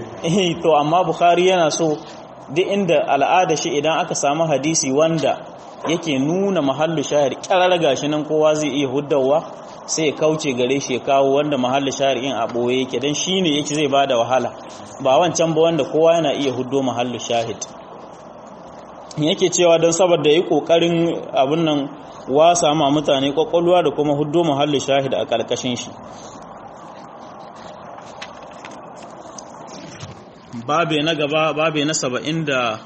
to amma bukhari yana so duk inda al'ada shi idan aka samu hadisi wanda yake nuna mahallu shahir ƙyarara gashi nan kowa zai iya huddawa sai kauce gare shi kawo wanda mahalli shari'in a ɓoye yake don shi ne yake zai ba da wahala ba wancan ba wanda kowa yana iya huddo mahalli shahid yake cewa don saboda yi ƙoƙarin abin nan wasa ma mutane ƙwaƙwalwa da kuma huddo mahalli shahid a ƙarƙashin shi babe na gaba babe na saba'in da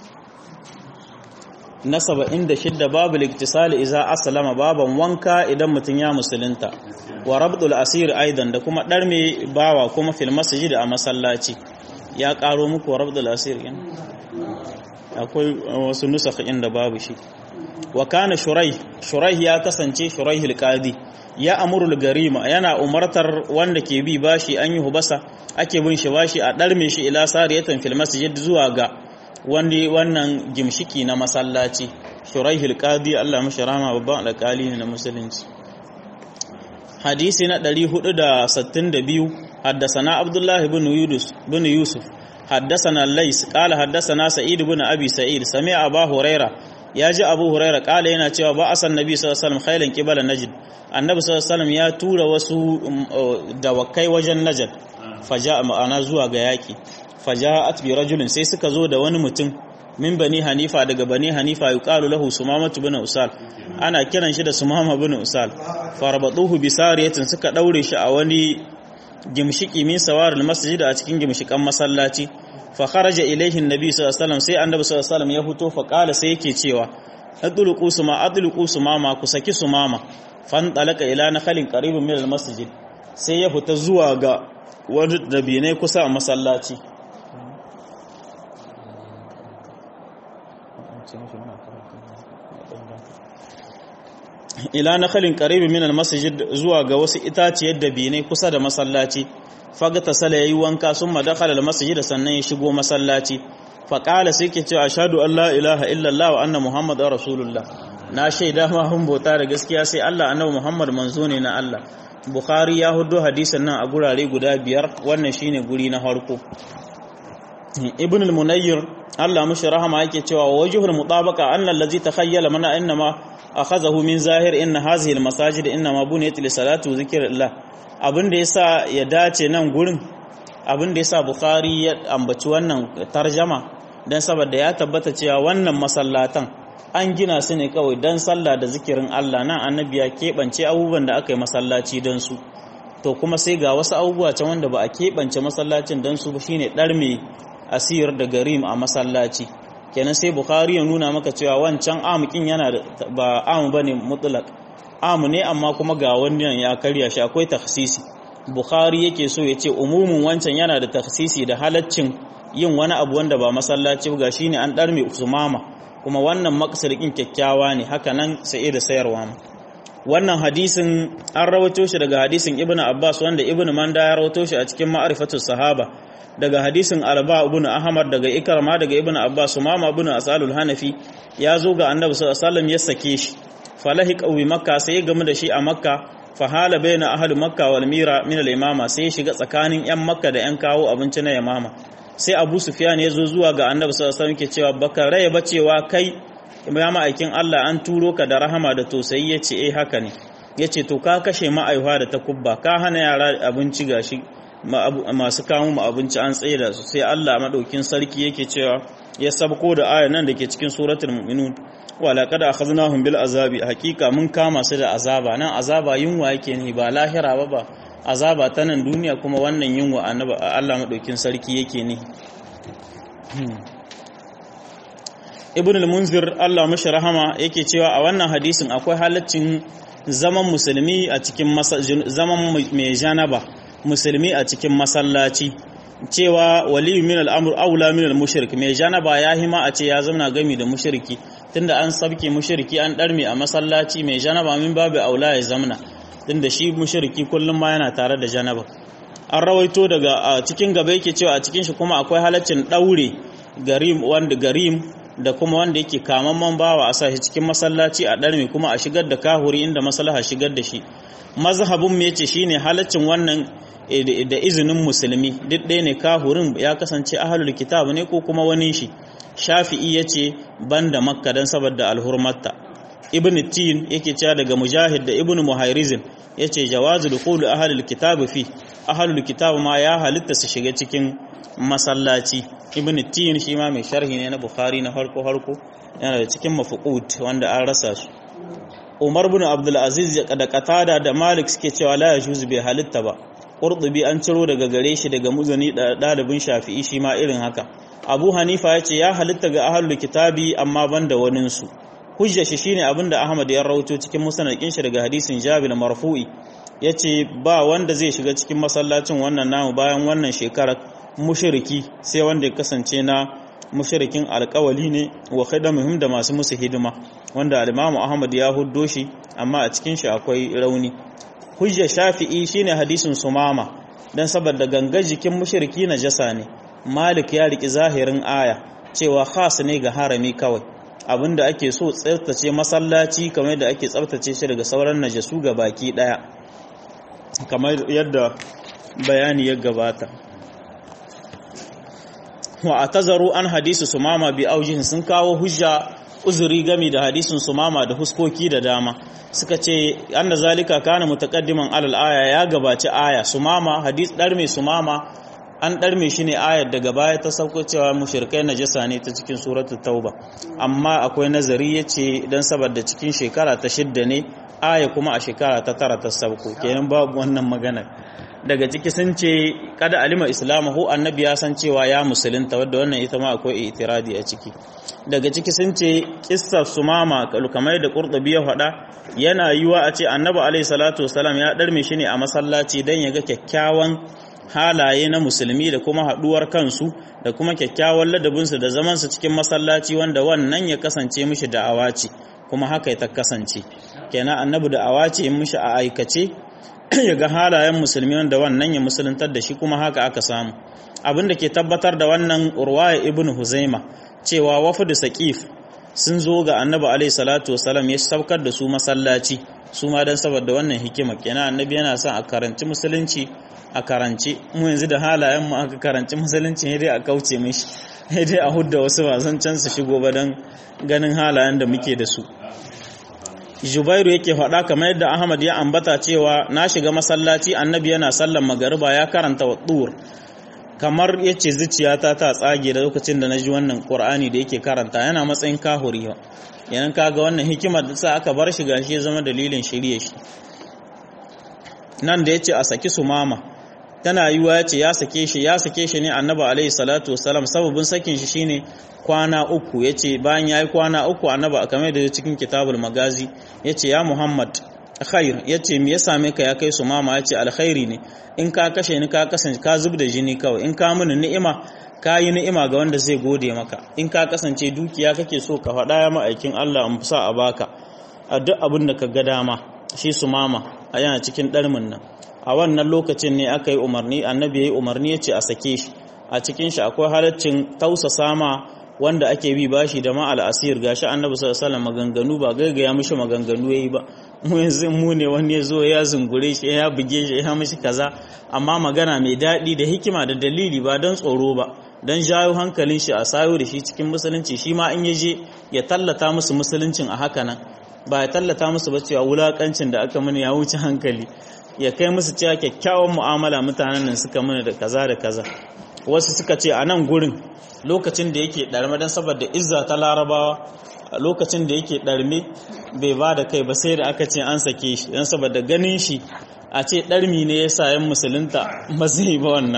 na saba'in da shidda babu liktisali iza asalama baban wanka idan mutum ya musulunta wa rabdul asir aidan da kuma ɗarme bawa kuma fil masjid a masallaci ya ƙaro muku wa rabdul asir yin akwai wasu nusakh inda babu shi wa kana shurai shurai ya kasance shurai hilqadi ya amurul garima yana umartar wanda ke bi bashi an yi hubasa ake bin shi bashi a ɗarme shi ila sariyatan fil masjid zuwa ga wani wannan gimshiki na masallaci shuraihul qadi Allah mashi rama babban alƙali ne na musulunci hadisi na 462 haddasana abdullah ibn yunus ibn yusuf haddasana lais qala haddasana sa'id ibn abi sa'id sami'a abu huraira yaji abu huraira qala yana cewa ba asan nabi sallallahu alaihi wasallam khailan qibala najd annabi sallallahu alaihi wasallam ya tura wasu dawakai wajen najd faja ma'ana zuwa ga yaki faja'at bi rajulin sai suka zo da wani mutum min bani hanifa daga bani hanifa yuqalu lahu sumama bin usal ana kiran shi da sumama bin usal farabatuhu bi sariyatin suka daure shi a wani gimshiki min sawaril masjid a cikin gimshikan masallaci fa kharaja ilayhi annabi sallallahu alaihi wasallam sai annabi sallallahu alaihi wasallam ya fito fa qala sai yake cewa adluqu suma adluqu sumama ku saki sumama fan talaka ila nakhalin qaribun min al masjid sai ya fita zuwa ga wani dabinai kusa a masallaci ila nakhalin qaribin min almasjid zuwa ga wasu itaciyar dabinai kusa da masallaci fagata sala yayi wanka summa dakhala almasjid sannan ya shigo masallaci fa qala sai ke cewa ashhadu an la ilaha illa allah wa anna muhammadar rasulullah na shaida ma hun bauta da gaskiya sai Allah annabi muhammad manzo ne na Allah bukhari ya hudo hadisin nan a gurare guda biyar wannan shine guri na farko ibn al-munayyir Allah mushi rahama yake cewa wajhul mutabaqa anna allazi takhayyala mana innama akhazahu min zahir inna hazihi al-masajid innama buniyat li salati wa zikrillah abin da yasa ya dace nan gurin abin da yasa bukhari ya ambaci wannan tarjama dan saboda ya tabbata cewa wannan masallatan an gina su ne kawai dan sallah da zikirin Allah nan annabi ya keɓance abubuwan da aka yi masallaci dan su to kuma sai ga wasu abubuwa can wanda ba a keɓance masallacin dan su ba shine ɗarme asir da garim a masallaci kenan sai bukhari ya nuna maka cewa wancan amukin yana da ba amu bane mutlaq amu ne amma kuma ga wannan ya karya shi akwai takhsisi bukhari yake so ya ce umumin wancan yana da takhsisi da halaccin yin wani abu wanda ba masallaci ga shine an darme usmama kuma wannan maksarkin kyakkyawa ne haka nan sai da sayarwa wannan hadisin an rawato shi daga hadisin ibnu abbas wanda ibnu manda ya rawato shi a cikin ma'rifatus sahaba daga hadisin alba ibn ahmad daga ikrama daga ibn abbas mama ibn asalul hanafi ya zo ga annabi sallallahu alaihi wasallam ya sake shi falahiq wi makka sai ya gamu da shi a makka fahala baina ahli makka wal mira min al imama sai ya shiga tsakanin yan makka da yan kawo abinci na imama sai abu sufyan ya zo zuwa ga annabi sallallahu alaihi wasallam ke cewa baka raye ba cewa kai ya ma'aikin Allah an turo ka da rahama da tausayi yace eh haka ne yace to ka kashe ma'aihuwa da takubba ka hana yara abinci gashi masu kawo mu abinci an tsaye da su sai Allah madaukin sarki yake cewa ya sabko da aya nan dake cikin suratul mu'minun wa laqad akhadnahum bil azabi hakika mun kama su da azaba nan azaba yunwa yake ne ba lahira ba ba azaba ta nan duniya kuma wannan yunwa annabi Allah madaukin sarki yake ne ibn al-munzir Allah mashi rahama yake cewa a wannan hadisin akwai halaccin zaman musulmi a cikin zaman mai janaba musulmi a cikin masallaci cewa waliyu min al'amur aula min al-mushrik mai janaba ya hima a ce ya zauna gami da mushriki tunda an sabke mushriki an darme a masallaci mai janaba min babu aula ya zamna tunda shi mushriki kullum ma yana tare da janaba an rawaito daga a cikin gaba yake cewa a cikin shi kuma akwai halaccin daure garim wanda garim da kuma wanda yake kamamman bawa a sa shi cikin masallaci a darme kuma a shigar da kahuri inda maslaha shigar da shi mazhabin mu yace shine halaccin wannan da izinin musulmi duk ɗaya ne kahurin ya kasance ahalul kitab ne ko kuma wani shi shafi'i yace banda makka dan saboda alhurmatta ibn tin yake cewa daga mujahid da ibn muhairizin yace jawazu dukhul ahalul kitab fi ahalul kitab ma ya halitta su shiga cikin masallaci ibn tin shi ma mai sharhi ne na bukhari na harko harko yana da cikin mafuqut wanda an rasa su umar bin abdul aziz da qatada da malik suke cewa la yajuzu bai halitta ba qurtubi an ciro daga gare shi daga muzani dalibin shafi'i shi ma irin haka abu hanifa ya ce ya halitta ga ahlul kitabi amma banda wanin su hujja shi shine abinda ahmad ya rawaito cikin musnadin shi daga hadisin jabir marfu'i yace ba wanda zai shiga cikin masallacin wannan namu bayan wannan shekarar mushriki sai wanda ya kasance na mushrikin alkawali ne wa khidamihim da masu musu hidima wanda al-Imam Ahmad ya huddo shi amma a cikin shi akwai rauni hujja Shafi'i shine hadisin Sumama dan saboda gangar jikin mushriki najasa ne Malik ya riki zahirin aya cewa khas ne ga harami kawai abinda ake so tsaftace masallaci kamar da ake tsaftace shi daga sauran najasu ga baki daya kamar yadda bayani ya gabata wa atazaru an hadisu sumama bi aujihin sun kawo hujja uzuri gami da hadisin sumama da huskoki da dama suka ce anna zalika kana mutaqaddiman alal aya ya gabaci aya sumama hadis dar mai sumama an dar mai shine ayar daga baya ta sauko cewa mushrikai najasa ne ta cikin suratul tauba amma akwai nazari yace dan saboda cikin shekara ta shidda ne aya kuma a shekara ta tara ta sauko kenan babu wannan magana daga ciki sun ce kada alima islamahu annabi ya san cewa ya musulunta wadda wannan ita ma akwai itiradi a ciki daga ciki sun ce kissar sumama kamar da qurtubi ya faɗa yana yiwa a ce annabi alaihi salatu wasalam ya darme shi ne a masallaci dan ya ga kyakkyawan halaye na musulmi da kuma haɗuwar kansu da kuma kyakkyawan ladabinsu da zamansu cikin masallaci wanda wannan ya kasance mishi da'awa ce kuma haka ta kasance kenan annabi da awace in mishi a aikace ya ga halayen musulmi wanda wannan ya musuluntar da shi kuma haka aka samu abin da ke tabbatar da wannan urwaya ibn huzaima cewa wafudu saqif sun zo ga annabi alaihi salatu wasalam ya saukar da su masallaci su ma dan saboda wannan hikima kenan annabi yana son a karanci musulunci a karanci mu yanzu da halayen mu aka karanci musulunci ne dai a kauce mishi ne dai a hudda wasu wasan can su shigo ba dan ganin halayen da muke da su Jubairu yake faɗa kamar yadda Ahmad ya ambata cewa na shiga masallaci annabi yana sallan magariba ya karanta wa kamar ya ce zuciyata ta tsage da lokacin da na ji wannan ƙur'ani da yake karanta yana matsayin kahuri ba yanan kaga wannan hikimar da sa aka bar shi gashi ya zama dalilin shirye shi nan da ya ce a saki su mama tana yiwa ya ce ya sake shi ya sake shi ne annabi alaihi salatu wasalam sababin sakin shi shine kwana uku ya ce bayan ya yi kwana uku annabi a kamar da cikin kitabul magazi ya ce ya muhammad khair ya ce me ya same ka ya kai su mama ya ce alkhairi ne in ka kashe ni ka kasance ka zub da jini kawai in ka mini ni'ima ka yi ni'ima ga wanda zai gode maka in ka kasance dukiya kake so ka faɗa ya ma'aikin Allah in sa a baka a duk abin da ka ga dama shi su mama a yana cikin ɗarmin nan a wannan lokacin ne aka yi umarni annabi ya yi umarni ya ce a sake shi a cikin shi akwai halaccin tausasa ma wanda ake bi bashi da ma'al asir gashi annabi sallallahu alaihi maganganu ba gaigaya mishi maganganu yayi ba mu yanzu mu ne wani ya zo ya zungure shi ya buge shi ya mishi kaza amma magana mai daɗi da hikima da dalili ba don tsoro ba don jawo hankalin shi a sayo da shi cikin musulunci shi ma in ya je ya tallata musu musuluncin a haka nan ba ya tallata musu ba cewa wulakancin da aka mini ya wuce hankali ya kai musu cewa kyakkyawan mu'amala mutanen nan suka mini da kaza da kaza wasu suka ce a nan gurin lokacin da yake ɗarme don saboda izza ta larabawa lokacin da yake ɗarme bai ba da kai ba sai da aka ce an sake shi don saboda ganin shi a ce ɗarmi ne ya sa yan musulunta ba zai ba wannan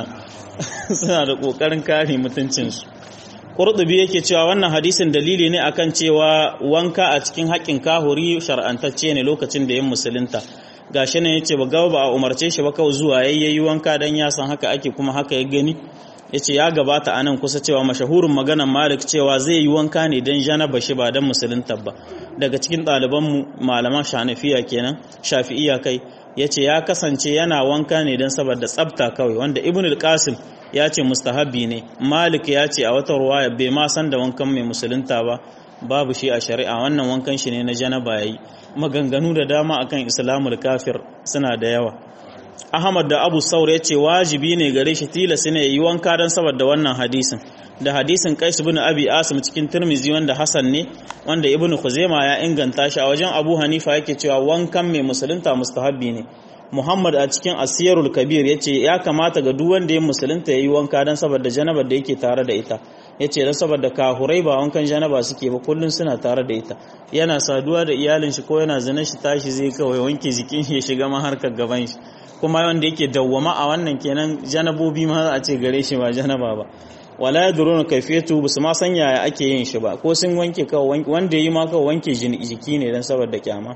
suna da ƙoƙarin kare mutuncinsu ƙurɗubi yake cewa wannan hadisin dalili ne akan cewa wanka a cikin haƙƙin kahuri shar'antacce ne lokacin da yan musulunta gashi ne yace ba gaba ba a umarce shi ba kawai zuwa yayyayi wanka dan ya san haka ake kuma haka ya gani yace ya gabata anan kusa cewa mashahurin maganan Malik cewa zai yi wanka ne dan janaba shi ba dan musulunta ba daga cikin ɗaliban mu malaman Shanafiya kenan Shafi'iyya kai yace ya kasance yana wanka ne dan saboda tsafta kawai wanda Ibn al-Qasim ya ce mustahabi ne Malik ya ce a wata ruwaya bai ma san da wankan mai musulunta ba babu shi a shari'a wannan wankan shi ne na janaba yayi maganganu da dama akan islamul kafir suna da yawa Ahmad da Abu Saur ya ce wajibi ne gare shi tilas ne yi wanka don saboda wannan hadisin da hadisin Qais ibn Abi Asim cikin Tirmizi wanda Hassan ne wanda Ibn Khuzaimah ya inganta shi a wajen Abu Hanifa yake cewa wankan mai musulunta mustahabbi ne Muhammad a cikin Asiyarul Kabir yace ya kamata ga duk wanda ya musulunta yayi wanka don saboda janabar da yake tare da ita yace don saboda kahurai ba wankan janaba suke ba kullun suna tare da ita yana saduwa da iyalin shi ko yana zina shi tashi zai kawai wanke jikin shi ya shiga ma harkar gaban shi kuma wanda yake dawwama a wannan kenan janabobi ma a ce gare shi ba janaba ba wala yadruna kayfiyatu basu ma san yaya ake yin shi ba ko sun wanke kawai wanda yi ma kawai wanke jiki ne dan saboda kyama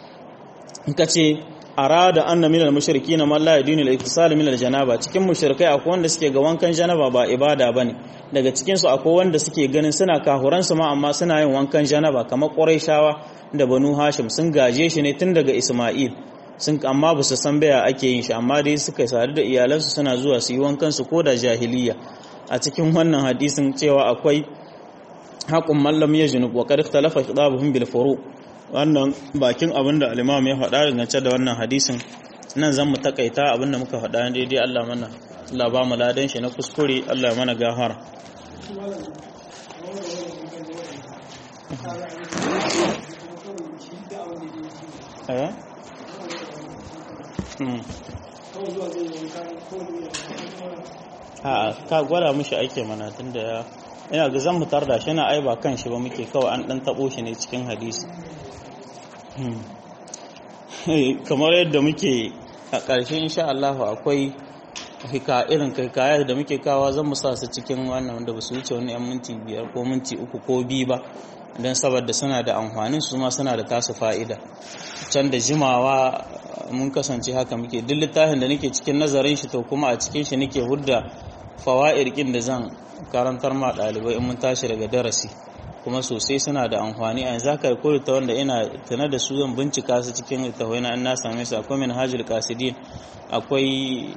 in ka ce arada anna minal mushrikin man la yadinu al-iktisal min al-janaba cikin mushrikai akwai wanda suke ga wankan janaba ba ibada bane daga cikin su akwai wanda suke ganin suna kahuran su ma amma suna yin wankan janaba kamar quraishawa da banu hashim sun gaje shi ne tun daga isma'il sun amma ba su san baya ake yin shi amma dai suka sadu da iyalansu suna zuwa su yi wankan su ko da jahiliya a cikin wannan hadisin cewa akwai haƙun mallam ya junub wa qad ikhtalafa khitabuhum bil furu' wannan bakin abin da alimam ya faɗa dangance da wannan hadisin nan zan mu takaita abin da muka faɗa daidai Allah mana Allah ba mu ladan shi na kuskure Allah mana gahara a ka gwada mushi ake mana tun da ya ina ga zan mutar da shi na ai ba kan shi ba muke kawai an dan tabo shi ne cikin hadisi kamar yadda muke a ƙarshe insha Allah akwai hika irin hikaya da muke kawa zan musa su cikin wannan wanda ba su wuce wani yan minti biyar ko minti uku ko biyu ba don saboda suna da amfanin su ma suna da tasu fa'ida can da jimawa mun kasance haka muke duk littafin da nake cikin nazarin shi to kuma a cikin shi nake hudda fawa'ir kin da zan karantar ma ɗalibai in mun tashi daga darasi kuma sosai suna da amfani a yanzu haka ko ta wanda ina tana da su zan bincika su cikin littafai na na same su akwai minhajul qasidin akwai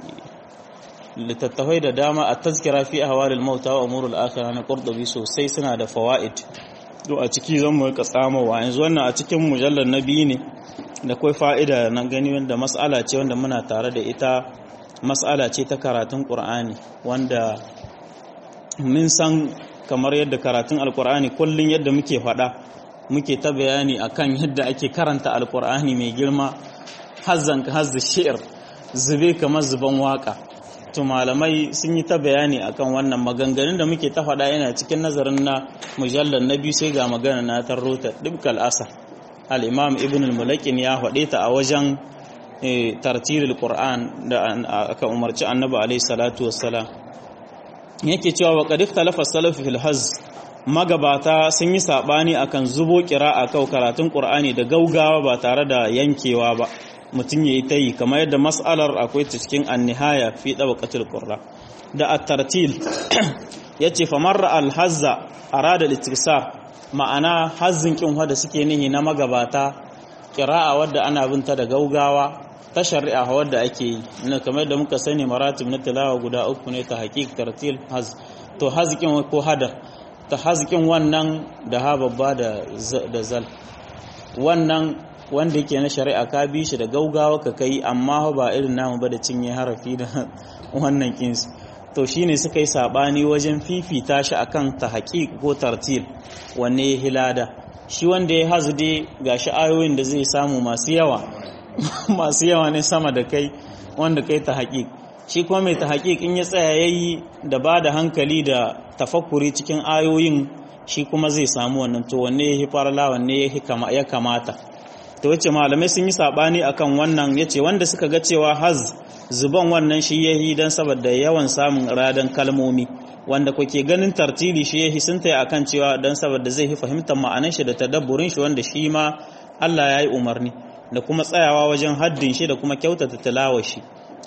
littattafai da dama a tazkira fi ahwalil mauta wa umurul akhirah na qurtubi sosai suna da fawaid to a ciki zan mu rika tsamowa yanzu wannan a cikin mujallar na biyu ne da kai fa'ida na gani wanda mas'ala ce wanda muna tare da ita mas'ala ce ta karatun qur'ani wanda mun san kamar yadda karatun alqur'ani kullun yadda muke faɗa muke ta bayani akan yadda ake karanta alqur'ani mai girma hazzan ka hazza shi'r zube kamar zuban waka to malamai sun yi ta bayani akan wannan maganganun da muke ta faɗa yana cikin nazarin na mujallar na biyu sai ga magana na tarrota dubkal asa al-imam ibn al-mulakin ya faɗe ta a wajen tartilul qur'an da aka umarci annabi alaihi salatu wassalam yake cewa wa qad ikhtalafa salaf fil haz magabata sun yi sabani akan zubo qira'a kau karatun qur'ani da gaugawa ba tare da yankewa ba mutum ya yi ta yi kamar yadda mas'alar akwai ta cikin annihaya fi ɗabakatul ƙurra da a tartil ya ce famarra alhazza a rada litirsa ma'ana hazzin ƙin wadda suke nihi na magabata ƙira'a wadda ana binta da gaugawa ta shari'a wadda ake yi na kamar yadda muka sani maratib na tilawa guda uku ne ta haƙiƙ tartil haz to hazƙin ko hadar ta hazƙin wannan da ha babba da zal wannan wanda yake na shari'a ka bi shi da gaugawa ka kai amma ba irin namu ba da cinye harafi da wannan kinsu to shine suka yi sabani wajen fifita shi akan ta haƙiƙ ko tartil wanne ya hilada shi wanda ya hazde ga shi ayoyin da zai samu masu yawa masu yawa ne sama da kai wanda kai ta haƙiƙ shi kuma mai ta haƙiƙ in ya tsaya yayi da ba da hankali da tafakkuri cikin ayoyin shi kuma zai samu wannan to wanne ya farla wanne ya kamata ta wacce malamai sun yi sabani akan wannan yace wanda suka ga cewa haz zuban wannan shi yahi dan saboda yawan samun radan kalmomi wanda kuke ganin tartili shi yahi sun tayi akan cewa dan saboda zai fi fahimtar ma'anar shi da tadabburin shi wanda shi ma Allah ya yi umarni da kuma tsayawa wajen haddin shi da kuma kyautata tilawar shi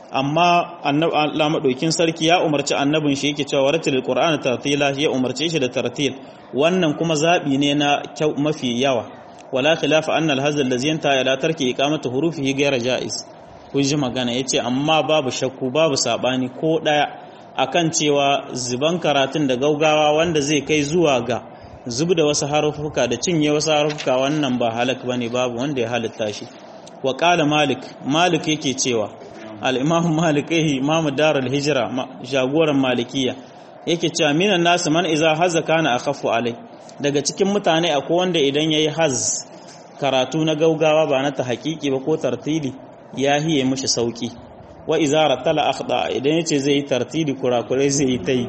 amma Allah madaukin sarki ya umarci annabin shi yake cewa waratil qur'ana tartila ya umarce shi da tartil wannan kuma zabi ne na mafi yawa wala khilafa anna al-hazl allazi yanta ila tarki iqamati hurufihi ghayra jaiz kun ji magana yace amma babu shakku babu sabani ko daya akan cewa zuban karatun da gaugawa wanda zai kai zuwa ga zub da wasu harufuka da cinye wasu harufuka wannan ba halak bane babu wanda ya halitta shi wa qala malik malik yake cewa al-imam malik eh imam darul hijra jagoran malikiya yake cewa minan nasu man iza hazza kana akhafu alai daga cikin mutane akwai wanda idan yayi haz karatu na gaugawa ba na ta haƙiƙi ba ko tartili ya hiye mishi sauki wa iza rattala akhda idan yace zai yi tartili kurakurai zai yi tai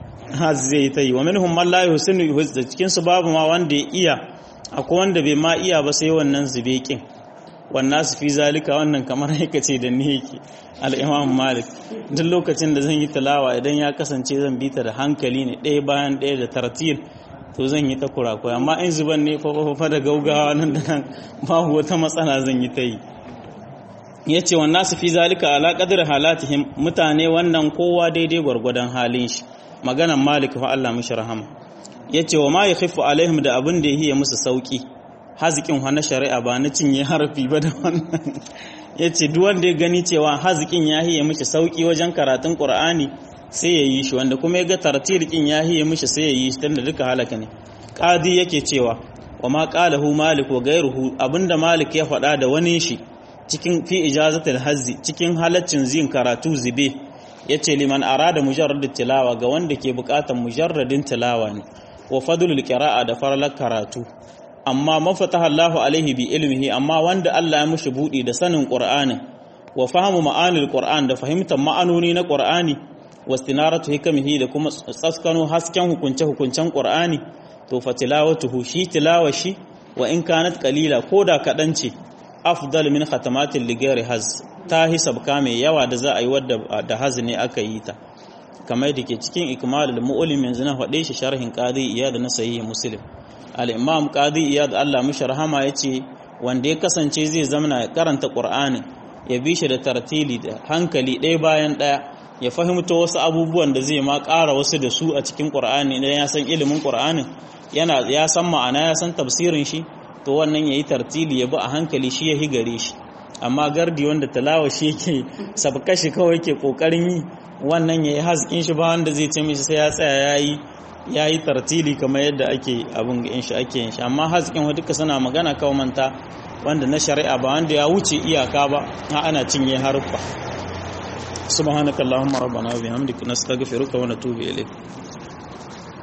haz zai yi tai wa minhum man la yusinu yuhz da cikin su babu ma wanda ya iya akwai wanda bai ma iya ba sai wannan zubekin wannan su fi zalika wannan kamar yake ce da ni yake al-imam malik duk lokacin da zan yi talawa idan ya kasance zan bi ta da hankali ne ɗaya bayan ɗaya da tartil to zan yi ta kurakurai amma in zuban ne fa da gaugawa nan da nan babu wata matsala zan yi ta yi ya ce wa nasu fi zalika ala qadr halatihim mutane wannan kowa daidai gwargwadon halin shi maganan malik fa Allah mishi rahama yace wa ma yakhifu alaihim da abin da yake musu sauki hazikin wa na shari'a ba na cinye harafi ba da wannan yace duk wanda ya gani cewa hazikin ya hiye mishi sauki wajen karatun qur'ani sai ya yi shi wanda kuma ya ga tartilikin ya hiye mishi sai ya yi shi tunda duka halaka ne qadi yake cewa wa ma qalahu malik wa ghayruhu abinda malik ya faɗa da wani shi cikin fi ijazatul hazzi cikin halaccin zin karatu zube yace liman arada mujarrad tilawa ga wanda ke bukatan mujarradin tilawa ne wa fadlul qira'a da farlar karatu amma mafataha Allahu alaihi bi ilmihi amma wanda Allah ya mushi budi da sanin Qur'anin wa fahimu ma'anil Qur'an da fahimtar ma'anoni na Qur'ani wastinaratu hikamihi da kuma tsaskano hasken hukunce hukuncen Qur'ani to fa tilawatuhu shi tilawashi wa in kanat qalila koda kadan ce afdal min khatamatil ligari haz ta hisabka mai yawa da za a yi wadda da haz ne aka yi ta kamar da ke cikin ikmalul mu'lim yanzu na faɗe shi sharhin qadi iyad na sahih muslim al-imam qadi iyad Allah mishi rahama yace wanda ya kasance zai zamana karanta qur'ani ya bi shi da tartili da hankali ɗaya bayan ɗaya ya fahimta wasu abubuwan da zai ma ƙara wasu da su a cikin ƙur'ani idan ya san ilimin ƙur'anin yana ya san ma'ana ya san tafsirin shi to wannan yayi tartili ya bi a hankali shi ya higare shi amma gardi wanda talawa shi yake sabka shi kawai yake kokarin yi wannan yayi hazkin shi ba wanda zai ce mishi sai ya tsaya yayi yayi tartili kamar yadda ake abun in shi ake yin shi amma hazkin wa duka suna magana kawai manta wanda na shari'a ba wanda ya wuce iyaka ba ana cinye haruffa subhanakallahumma rabbana wa bihamdika nastaghfiruka wa natubu ilayk